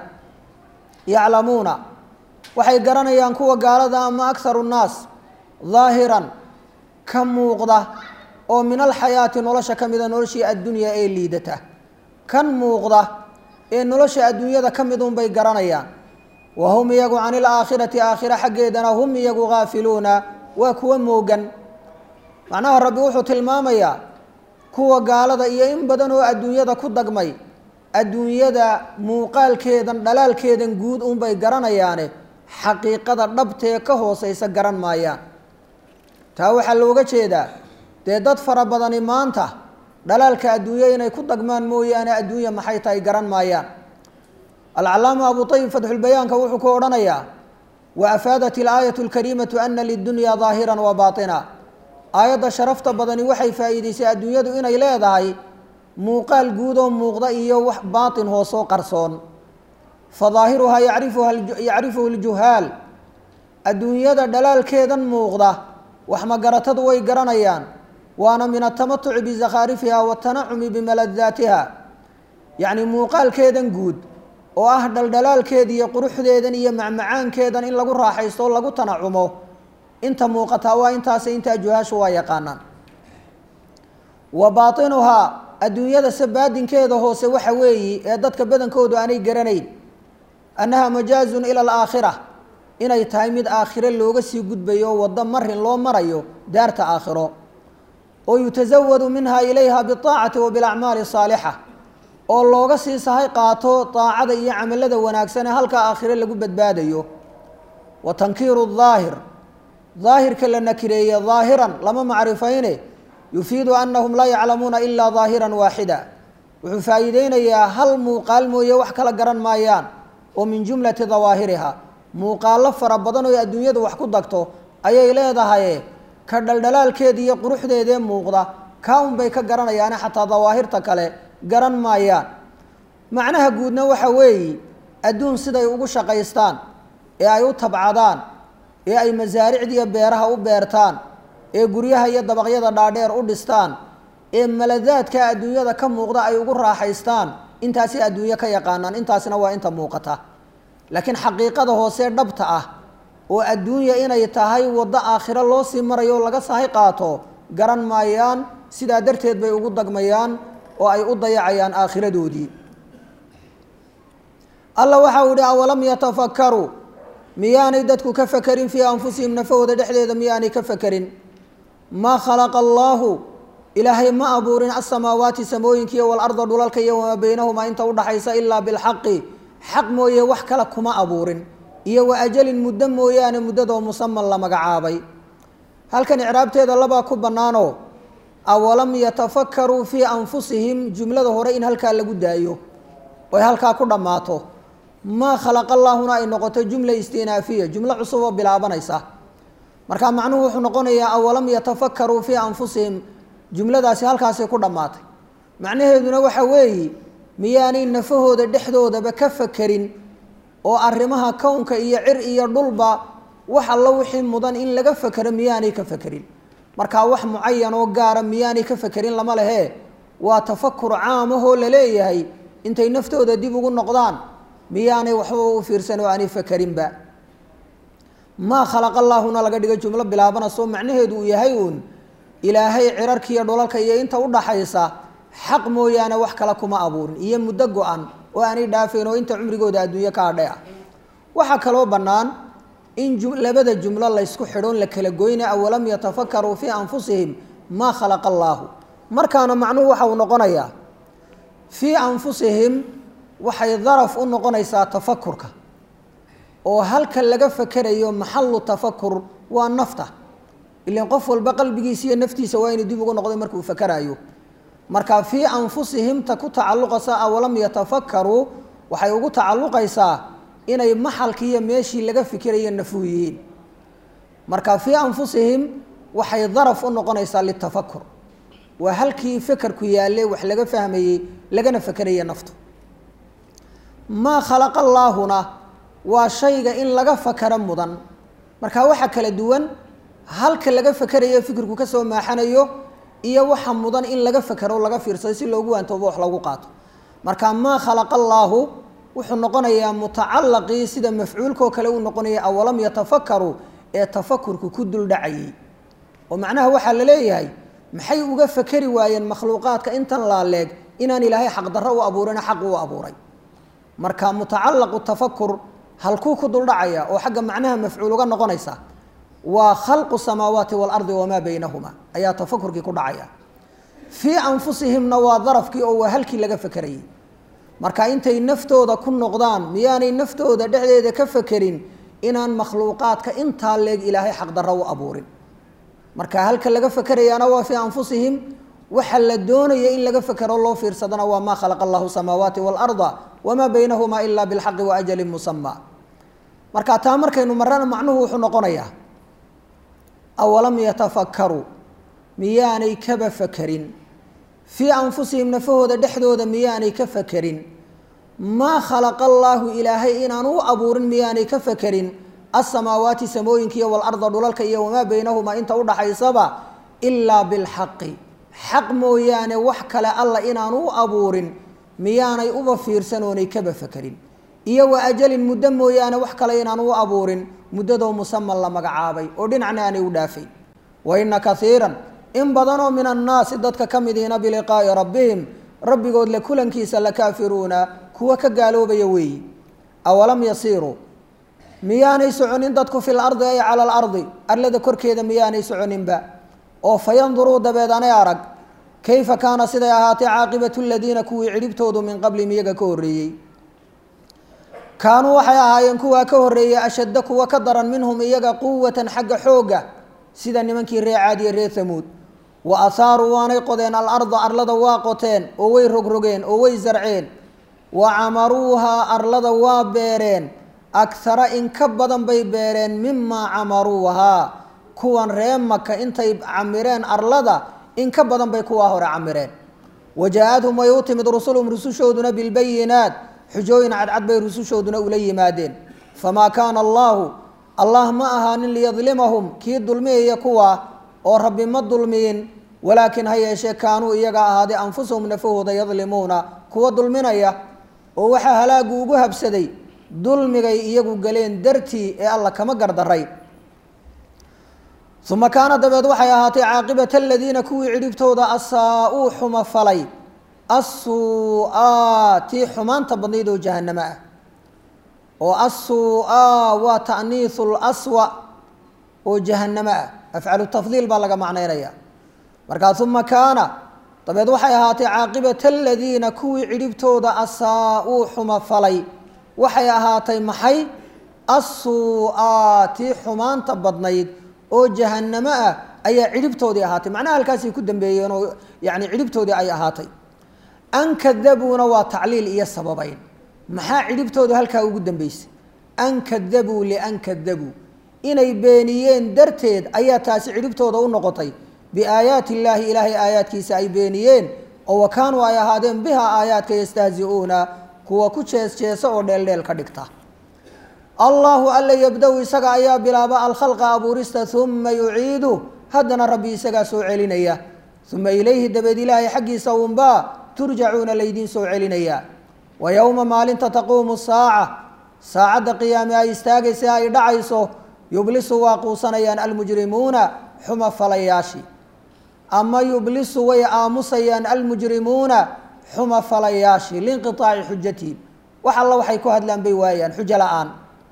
yaclamuuna waxay garanayaan kuwa gaalada ama akharu nnaas daahiran ka muuqda oo min alxayaati nolosha ka mida noloshii addunyaa ee liidata kan muuqda ee nolosha adduunyada ka mid unbay garanayaan wa hum iyagu can ilaakhirati aakhira xaggeedana hum iyagu gaafiluuna waa kuwa moogan macnaha rabbi wuxuu tilmaamayaa kuwa gaalada iyo in badan oo adduunyada ku dagmay adduunyada muuqaalkeedan dhalaalkeedan guud unbay garanayaane xaqiiqada dhabtee ka hooseysa garan maayaan taa waxaa looga jeedaa dee dad fara badani maanta dhalaalka adduunya inay ku dagmaan mooyaane adduunya maxay tahay garan maayaan alcalaama abu ayib fatxulbayaanka wuxuu ku odhanayaa wa afaadat ilaayatu alkariimatu ana lidunya daahiran wa baatina aayadda sharafta badani waxay faa'iideysay adduunyadu inay leedahay muuqaal guud oo muuqda iyo wax baatin hoosoo qarsoon fa daahiruhaa yacrifuha yacrifuhu ljuhaal adduunyada dhalaalkeedan muuqda wax magaratadu way garanayaan waana min atamatuci bizakhaarifiha watanacumi bimaladaatiha yacni muuqaalkeedan guud oo ah dhaldhalaalkeeda iyo quruxdeedan iyo macmacaankeedan in lagu raaxaysto o lagu tanacumo inta muuqataa waa intaas intaa juhaashu waa yaqaanaan wa baatinuhaa adduunyada sabaadinkeeda hoose waxa weeyi ee dadka badankoodu aanay garanayn annaha majaazun ila alaakhira inay tahay mid aakhiro looga sii gudbayo oo waddo marin loo marayo daarta aakhiro oo yutasawadu minha ilayha biaacati wa bilacmaali saalixa oo looga sii sahay qaato daacada iyo camalada wanaagsan ee halkaa aakhiro lagu badbaadayo wa tankiiru daahir daahirka la nakireeye daahiran lama macrifayne yufiidu anahum laa yaclamuuna ilaa daahiran waaxida wuxuu faa'iideynayaa hal muuqaal mooye wax kala garan maayaan oo min jumlati dawaahiriha muuqaallo fara badan oo adduunyadu wax ku dagto ayay leedahay ka dhaldhalaalkeeda iyo quruxdeedee muuqda kaa unbay ka garanayaane xataa dawaahirta kale garan maayaan macnaha guudna waxa weeyi adduun siday ugu shaqaystaan ee ay u tabcadaan ee ay masaaricdiiyo beeraha u beertaan ee guryaha iyo dabaqyada dhaadheer u dhistaan ee maladaadka adduunyada ka muuqda ay ugu raaxaystaan intaasi adduunyo ka yaqaanaan intaasina waa inta muuqata laakiin xaqiiqada hoose dhabta ah oo adduunya inay tahay waddo aakhiro loo sii marayo oo laga sahay qaato garan maayaan sidaa darteed bay ugu dagmayaan oo ay u dayacayaan aakhiradoodii alla waxau ihi awalam yatafakkaruu miyaanay dadku ka fakerin fii anfusihim nafahooda dhexdeeda miyaanay ka fakerin maa khalaqa allaahu ilaahay ma abuurin asamaawaati samooyinkiiyo walarda dhulalka iyo wamaa beynahumaa inta udhaxaysa ilaa bilxaqi xaq mooye wax kale kuma abuurin iyo wa ajalin muddo mooyaane muddadoo musaman la magacaabay halkan icraabteeda labaa ku bannaanoo awalam yatafakkaruu fii anfusihim jumlada hore in halkaa lagu daayo oy halkaa ku dhammaato maa khalaqa allaahuna ay noqoto jumla istinaafiya jumlo cusub oo bilaabanaysa marka macnuhu wuxuu noqonayaa awalam yatafakkaruu fii anfusihim jumladaasi halkaasay ku dhammaatay macnaheeduna waxa weeyi miyaanay nafahooda dhexdoodaba ka fakerin oo arrimaha kownka iyo cir iyo dhulba wax alla wixii mudan in laga fakero miyaanay ka fekerin markaa wax mucayan oo gaara miyaanay ka fekerin lama lehe waa tafakur caamahoo laleeyahay intay naftooda dib ugu noqdaan miyaanay waxba u fiirsan oo aanay fakerinba maa khalaqa allaahuna laga dhigo jumlo bilaabanasoo macnaheedu uu yahay uun ilaahay cirarkiiyo dholalka iyo inta udhaxaysa xaq mooyaane wax kale kuma abuurin iyo muddo go-an oo aanay dhaafayn oo inta cumrigooda adduunyo ka adhe ah waxaa kaloo bannaan in labada jumlo laysku xidhoon la kala goyna awalam yatafakaruu fii anfusihim maa khalaqa allaahu markaana macnuhu waxa uu noqonayaa fii anfusihim waxay daraf u noqonaysaa tafakurka oo halka laga fakerayo maxalu tafakur waa nafta ilan qof walba qalbigiisa iyo naftiisa waa inuu dib ugu noqday markuu fakeraayo marka fii anfusihimta ku tacalluqaysa awalam yatafakaruu waxay ugu tacalluqaysaa inay maxalkii iyo meeshii laga fikiraya nafuhu yihiin marka fii anfusihim waxay daraf u noqonaysaa litafakur waa halkii fekerku yaalle wax laga fahmayey lagana fekeraya naftu maa khalaqa allaahuna waa shayga in laga fakero mudan marka waxa kala duwan halka laga fakerayo fikirku kasoo maaxanayo iyo waxa mudan in laga fakero laga fiirsado si loogu waantoobo wax lagu qaato marka maa khalaqa allaahu wuxuu noqonayaa mutacalaqii sida mafcuulkao kale uu noqonaya awalam yatafakaruu ee tafakurku ku duldhacayay oo macnaha waxaa la leeyahay maxay uga fakeri waayeen makhluuqaadka intan laaleeg inaan ilaahay xaqdarro u abuurina xaq u abuuray marka mutacalaqu tafakur halkuu ku duldhacaya oo xagga macnaha mafcuul uga noqonaysa waa khalqu samaawaati waalardi wamaa baynahuma ayaa tafakurkii ku dhacaya fii anfusihimna waa darafkii oo waa halkii laga fakerayay marka intay naftooda ku noqdaan miyaanay naftooda dhexdeeda ka fakerin inaan makhluuqaadka intaa leeg ilaahay xaqdarro u abuurin marka halka laga fakerayaana waa fii anfusihim waxa la doonaya in laga fekero loo fiirsadana waa maa khalaqa allahu samaawaati waalarda wamaa baynahumaa ilaa bilxaqi wa ajalin musamaa marka taa markaynu marana macnuhu wuxuu noqonayaa awalam yatafakaruu miyaanay kaba fakerin fii anfusihim nafahooda dhexdooda miyaanay ka fakerin maa khalaqa allaahu ilaahay inaan u abuurin miyaanay ka fakerin asamaawaati samooyinkiiyo walarda dhulalka iyo wamaa baynahumaa inta udhaxaysaba ilaa bilxaqi xaq mooyaane wax kale alla inaan u abuurin miyaanay uba fiirsan oonay kaba fakerin iyo wa ajalin muddo mooyaane wax kale inaan u abuurin muddadoo musaman la magacaabay oo dhinacna aanay u dhaafayn wa ina kaiiran in badanoo min annaasi dadka ka mid ihina biliqaa'i rabbihim rabbigood la kulankiisa la kaafiruuna kuwa ka gaaloobaya weeyi awalam yasiiruu miyaanay soconin dadku fil ardi ay cala alardi arlada korkeeda miyaanay soconinba oo fayanduruu dabeed anay arag kayfa kaana siday ahaatay caaqibatu ladiina kuwii cidhibtoodu min qablihim iyaga ka horreeyey kaanuu waxay ahaayeen kuwaa ka horreeyey ashadda kuwa ka daran minhum iyaga quwatan xagga xoogga sida nimankii ree caadiye reer hamuud wa ahaaruu waanay qodeen alarda arlada waa qoteen oo way rogrogeen oo way zarceen wa camaruuhaa arlada waa beereen akhara in ka badan bay beereen mimaa camaruuhaa kuwan ree maka intay camireen arlada in ka badan bay kuwaa hore camireen wajaa-adhum way u timid rusulhum rusushooduna bilbayinaat xujooyin cadcad bay rusushooduna ula yimaadeen famaa kaana allaahu allah ma ahaanin liyadlimahum kii dulmiyaya kuwa oo rabbi ma dulmiyin walaakin ha yeeshee kaanuu iyaga ahaaday anfusahum nafahooda yadlimuuna kuwa dulminaya oo waxaa halaagu ugu habsaday dulmigay iyagu galeen dartii ee alla kama gardaray uma kaana dabeed waxay ahaatay caaqibata aladiina kuwii cidhibtooda asaa-uu xuma falay assuu-aa tii xumaanta badnayd oo jahanamo ah oo assuu-aa waa ta'niisu laswa oo jahanamo ah afcalu tafdiil baa laga macnaynaya markaa uma kaana dabeed waxay ahaatay caaqibata aladiina kuwii cidhibtooda asaa-uu xuma falay waxay ahaatay maxay assuu-aa tii xumaanta badnayd oo jahanamo ah ayaa cidhibtoodii ahaatay macnaha halkaasay ku dambeeyeen oo yani cidhibtoodii ay ahaatay an kadabuuna waa tacliil iyo sababeyn maxaa cidhibtoodu halkaa ugu dambeysay an kadabuu lian kadabuu inay beeniyeen darteed ayaa taasi cidhibtooda u noqotay biaayaati illaahi ilaahay aayaadkiisa ay beeniyeen oo wa kaanuu ay ahaadeen bihaa aayaadka yastahzi-uuna kuwa ku jees jeesa oo dheeldheel ka dhigta allahu alla yabda-u isaga ayaa bilaaba alkhalqa abuurista uma yuciidu haddana rabbi isagaa soo celinaya uma ilayhi dabeed ilaahay xaggiisa unbaa turjacuuna laydiin soo celinayaa wa yowma maalinta taquumu saaca saacadda qiyaame ay istaagaysa ay dhacayso yublisu waa quusanayaan almujrimuuna xuma falayaashii ama yublisu way aamusayaan almujrimuuna xuma falayaashii liinqiaaci xujatihim wax alla waxay ku hadlaan bay waayaan xujo la-aan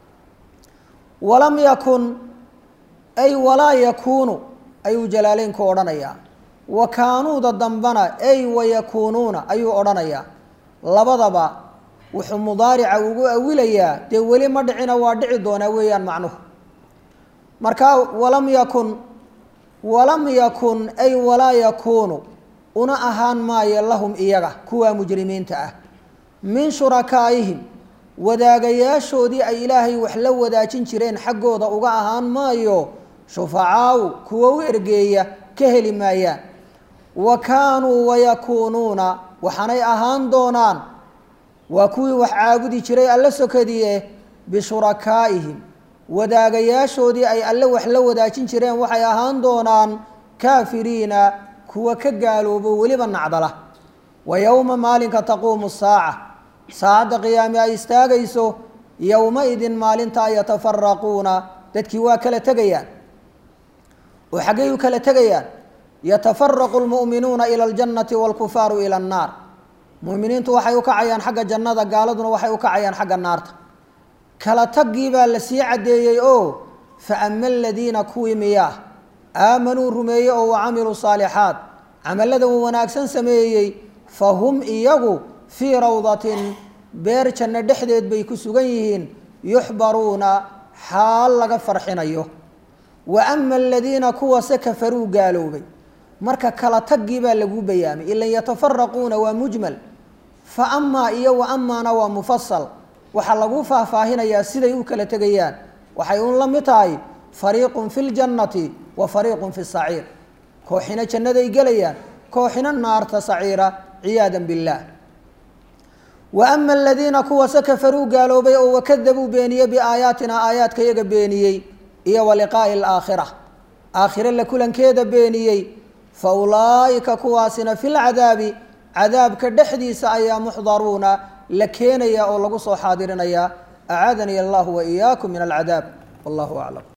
walam yakun ay walaa yakuunu ayuu jalaaleynku odhanayaa wa kaanuuda dambana ay wayakuunuuna ayuu odhanayaa labadaba wuxuu mudaarica ugu awilayaa dee weli ma dhicina waa dhici doonaa weeyaan macnuhu marka walam yakun walam yakun ay walaa yakuunu una ahaan maayo lahum iyaga kuwa mujrimiinta ah min shurakaa'ihim wadaagayaashoodii ay ilaahay wax la wadaajin jireen xaggooda uga ahaan maayo shufacaaw kuwa u ergeeya ka heli maayaan wa kaanuu wayakuunuuna waxaanay ahaan doonaan waa kuwii wax caabudi jiray alla sokadiye bishurakaa'ihim wadaagayaashoodii ay alle wax la wadaajin jireen waxay ahaan doonaan kaafiriina kuwa ka gaaloobo weliba nacdala wa yowma maalinka taquumu saaca saacadda qiyaame ay istaagayso yowma-idin maalintaa yatafaraquuna dadkii waa kala tegayaan oo xaggay u kala tegayaan yatafaraqu lmu'minuuna ila aljannati waalkufaaru ila annaar mu'miniintu waxay u kacayaan xagga jannada gaaladuna waxay u kacayaan xagga naarta kala taggii baa la sii caddeeyey oo fa ama aladiina kuwii miyaa aamanuu rumeeyey oo wa camiluu saalixaat camallada uu wanaagsan sameeyey fa hum iyagu fii rawdatin beer janno dhexdeed bay ku sugan yihiin yuxbaruuna xaal laga farxinayo wa ama aladiina kuwase kafaruu gaaloobay marka kala taggii baa lagu bayaamay ilan yatafaraquuna waa mujmal fa amaa iyo wa amaana waa mufasal waxaa lagu faahfaahinayaa siday u kala tegayaan waxay un la mid tahay fariiqun fi ljannati wa fariiqun fi saciir kooxina jannaday gelayaan kooxina naarta saciira ciyaadan billaah wa ama aladiina kuwase kafaruu gaaloobay oo wakadabuu beeniyey biaayaatina aayaadka yaga beeniyey iyo wa liqaa'i alaakhira aakhire la kulankeeda beeniyey fa ulaa'ika kuwaasina fi lcadaabi cadaabka dhexdiisa ayaa muxdaruuna la keenaya oo lagu soo xaadirinayaa acaadani allahu wa iyaakum min alcadaab wallahu aclam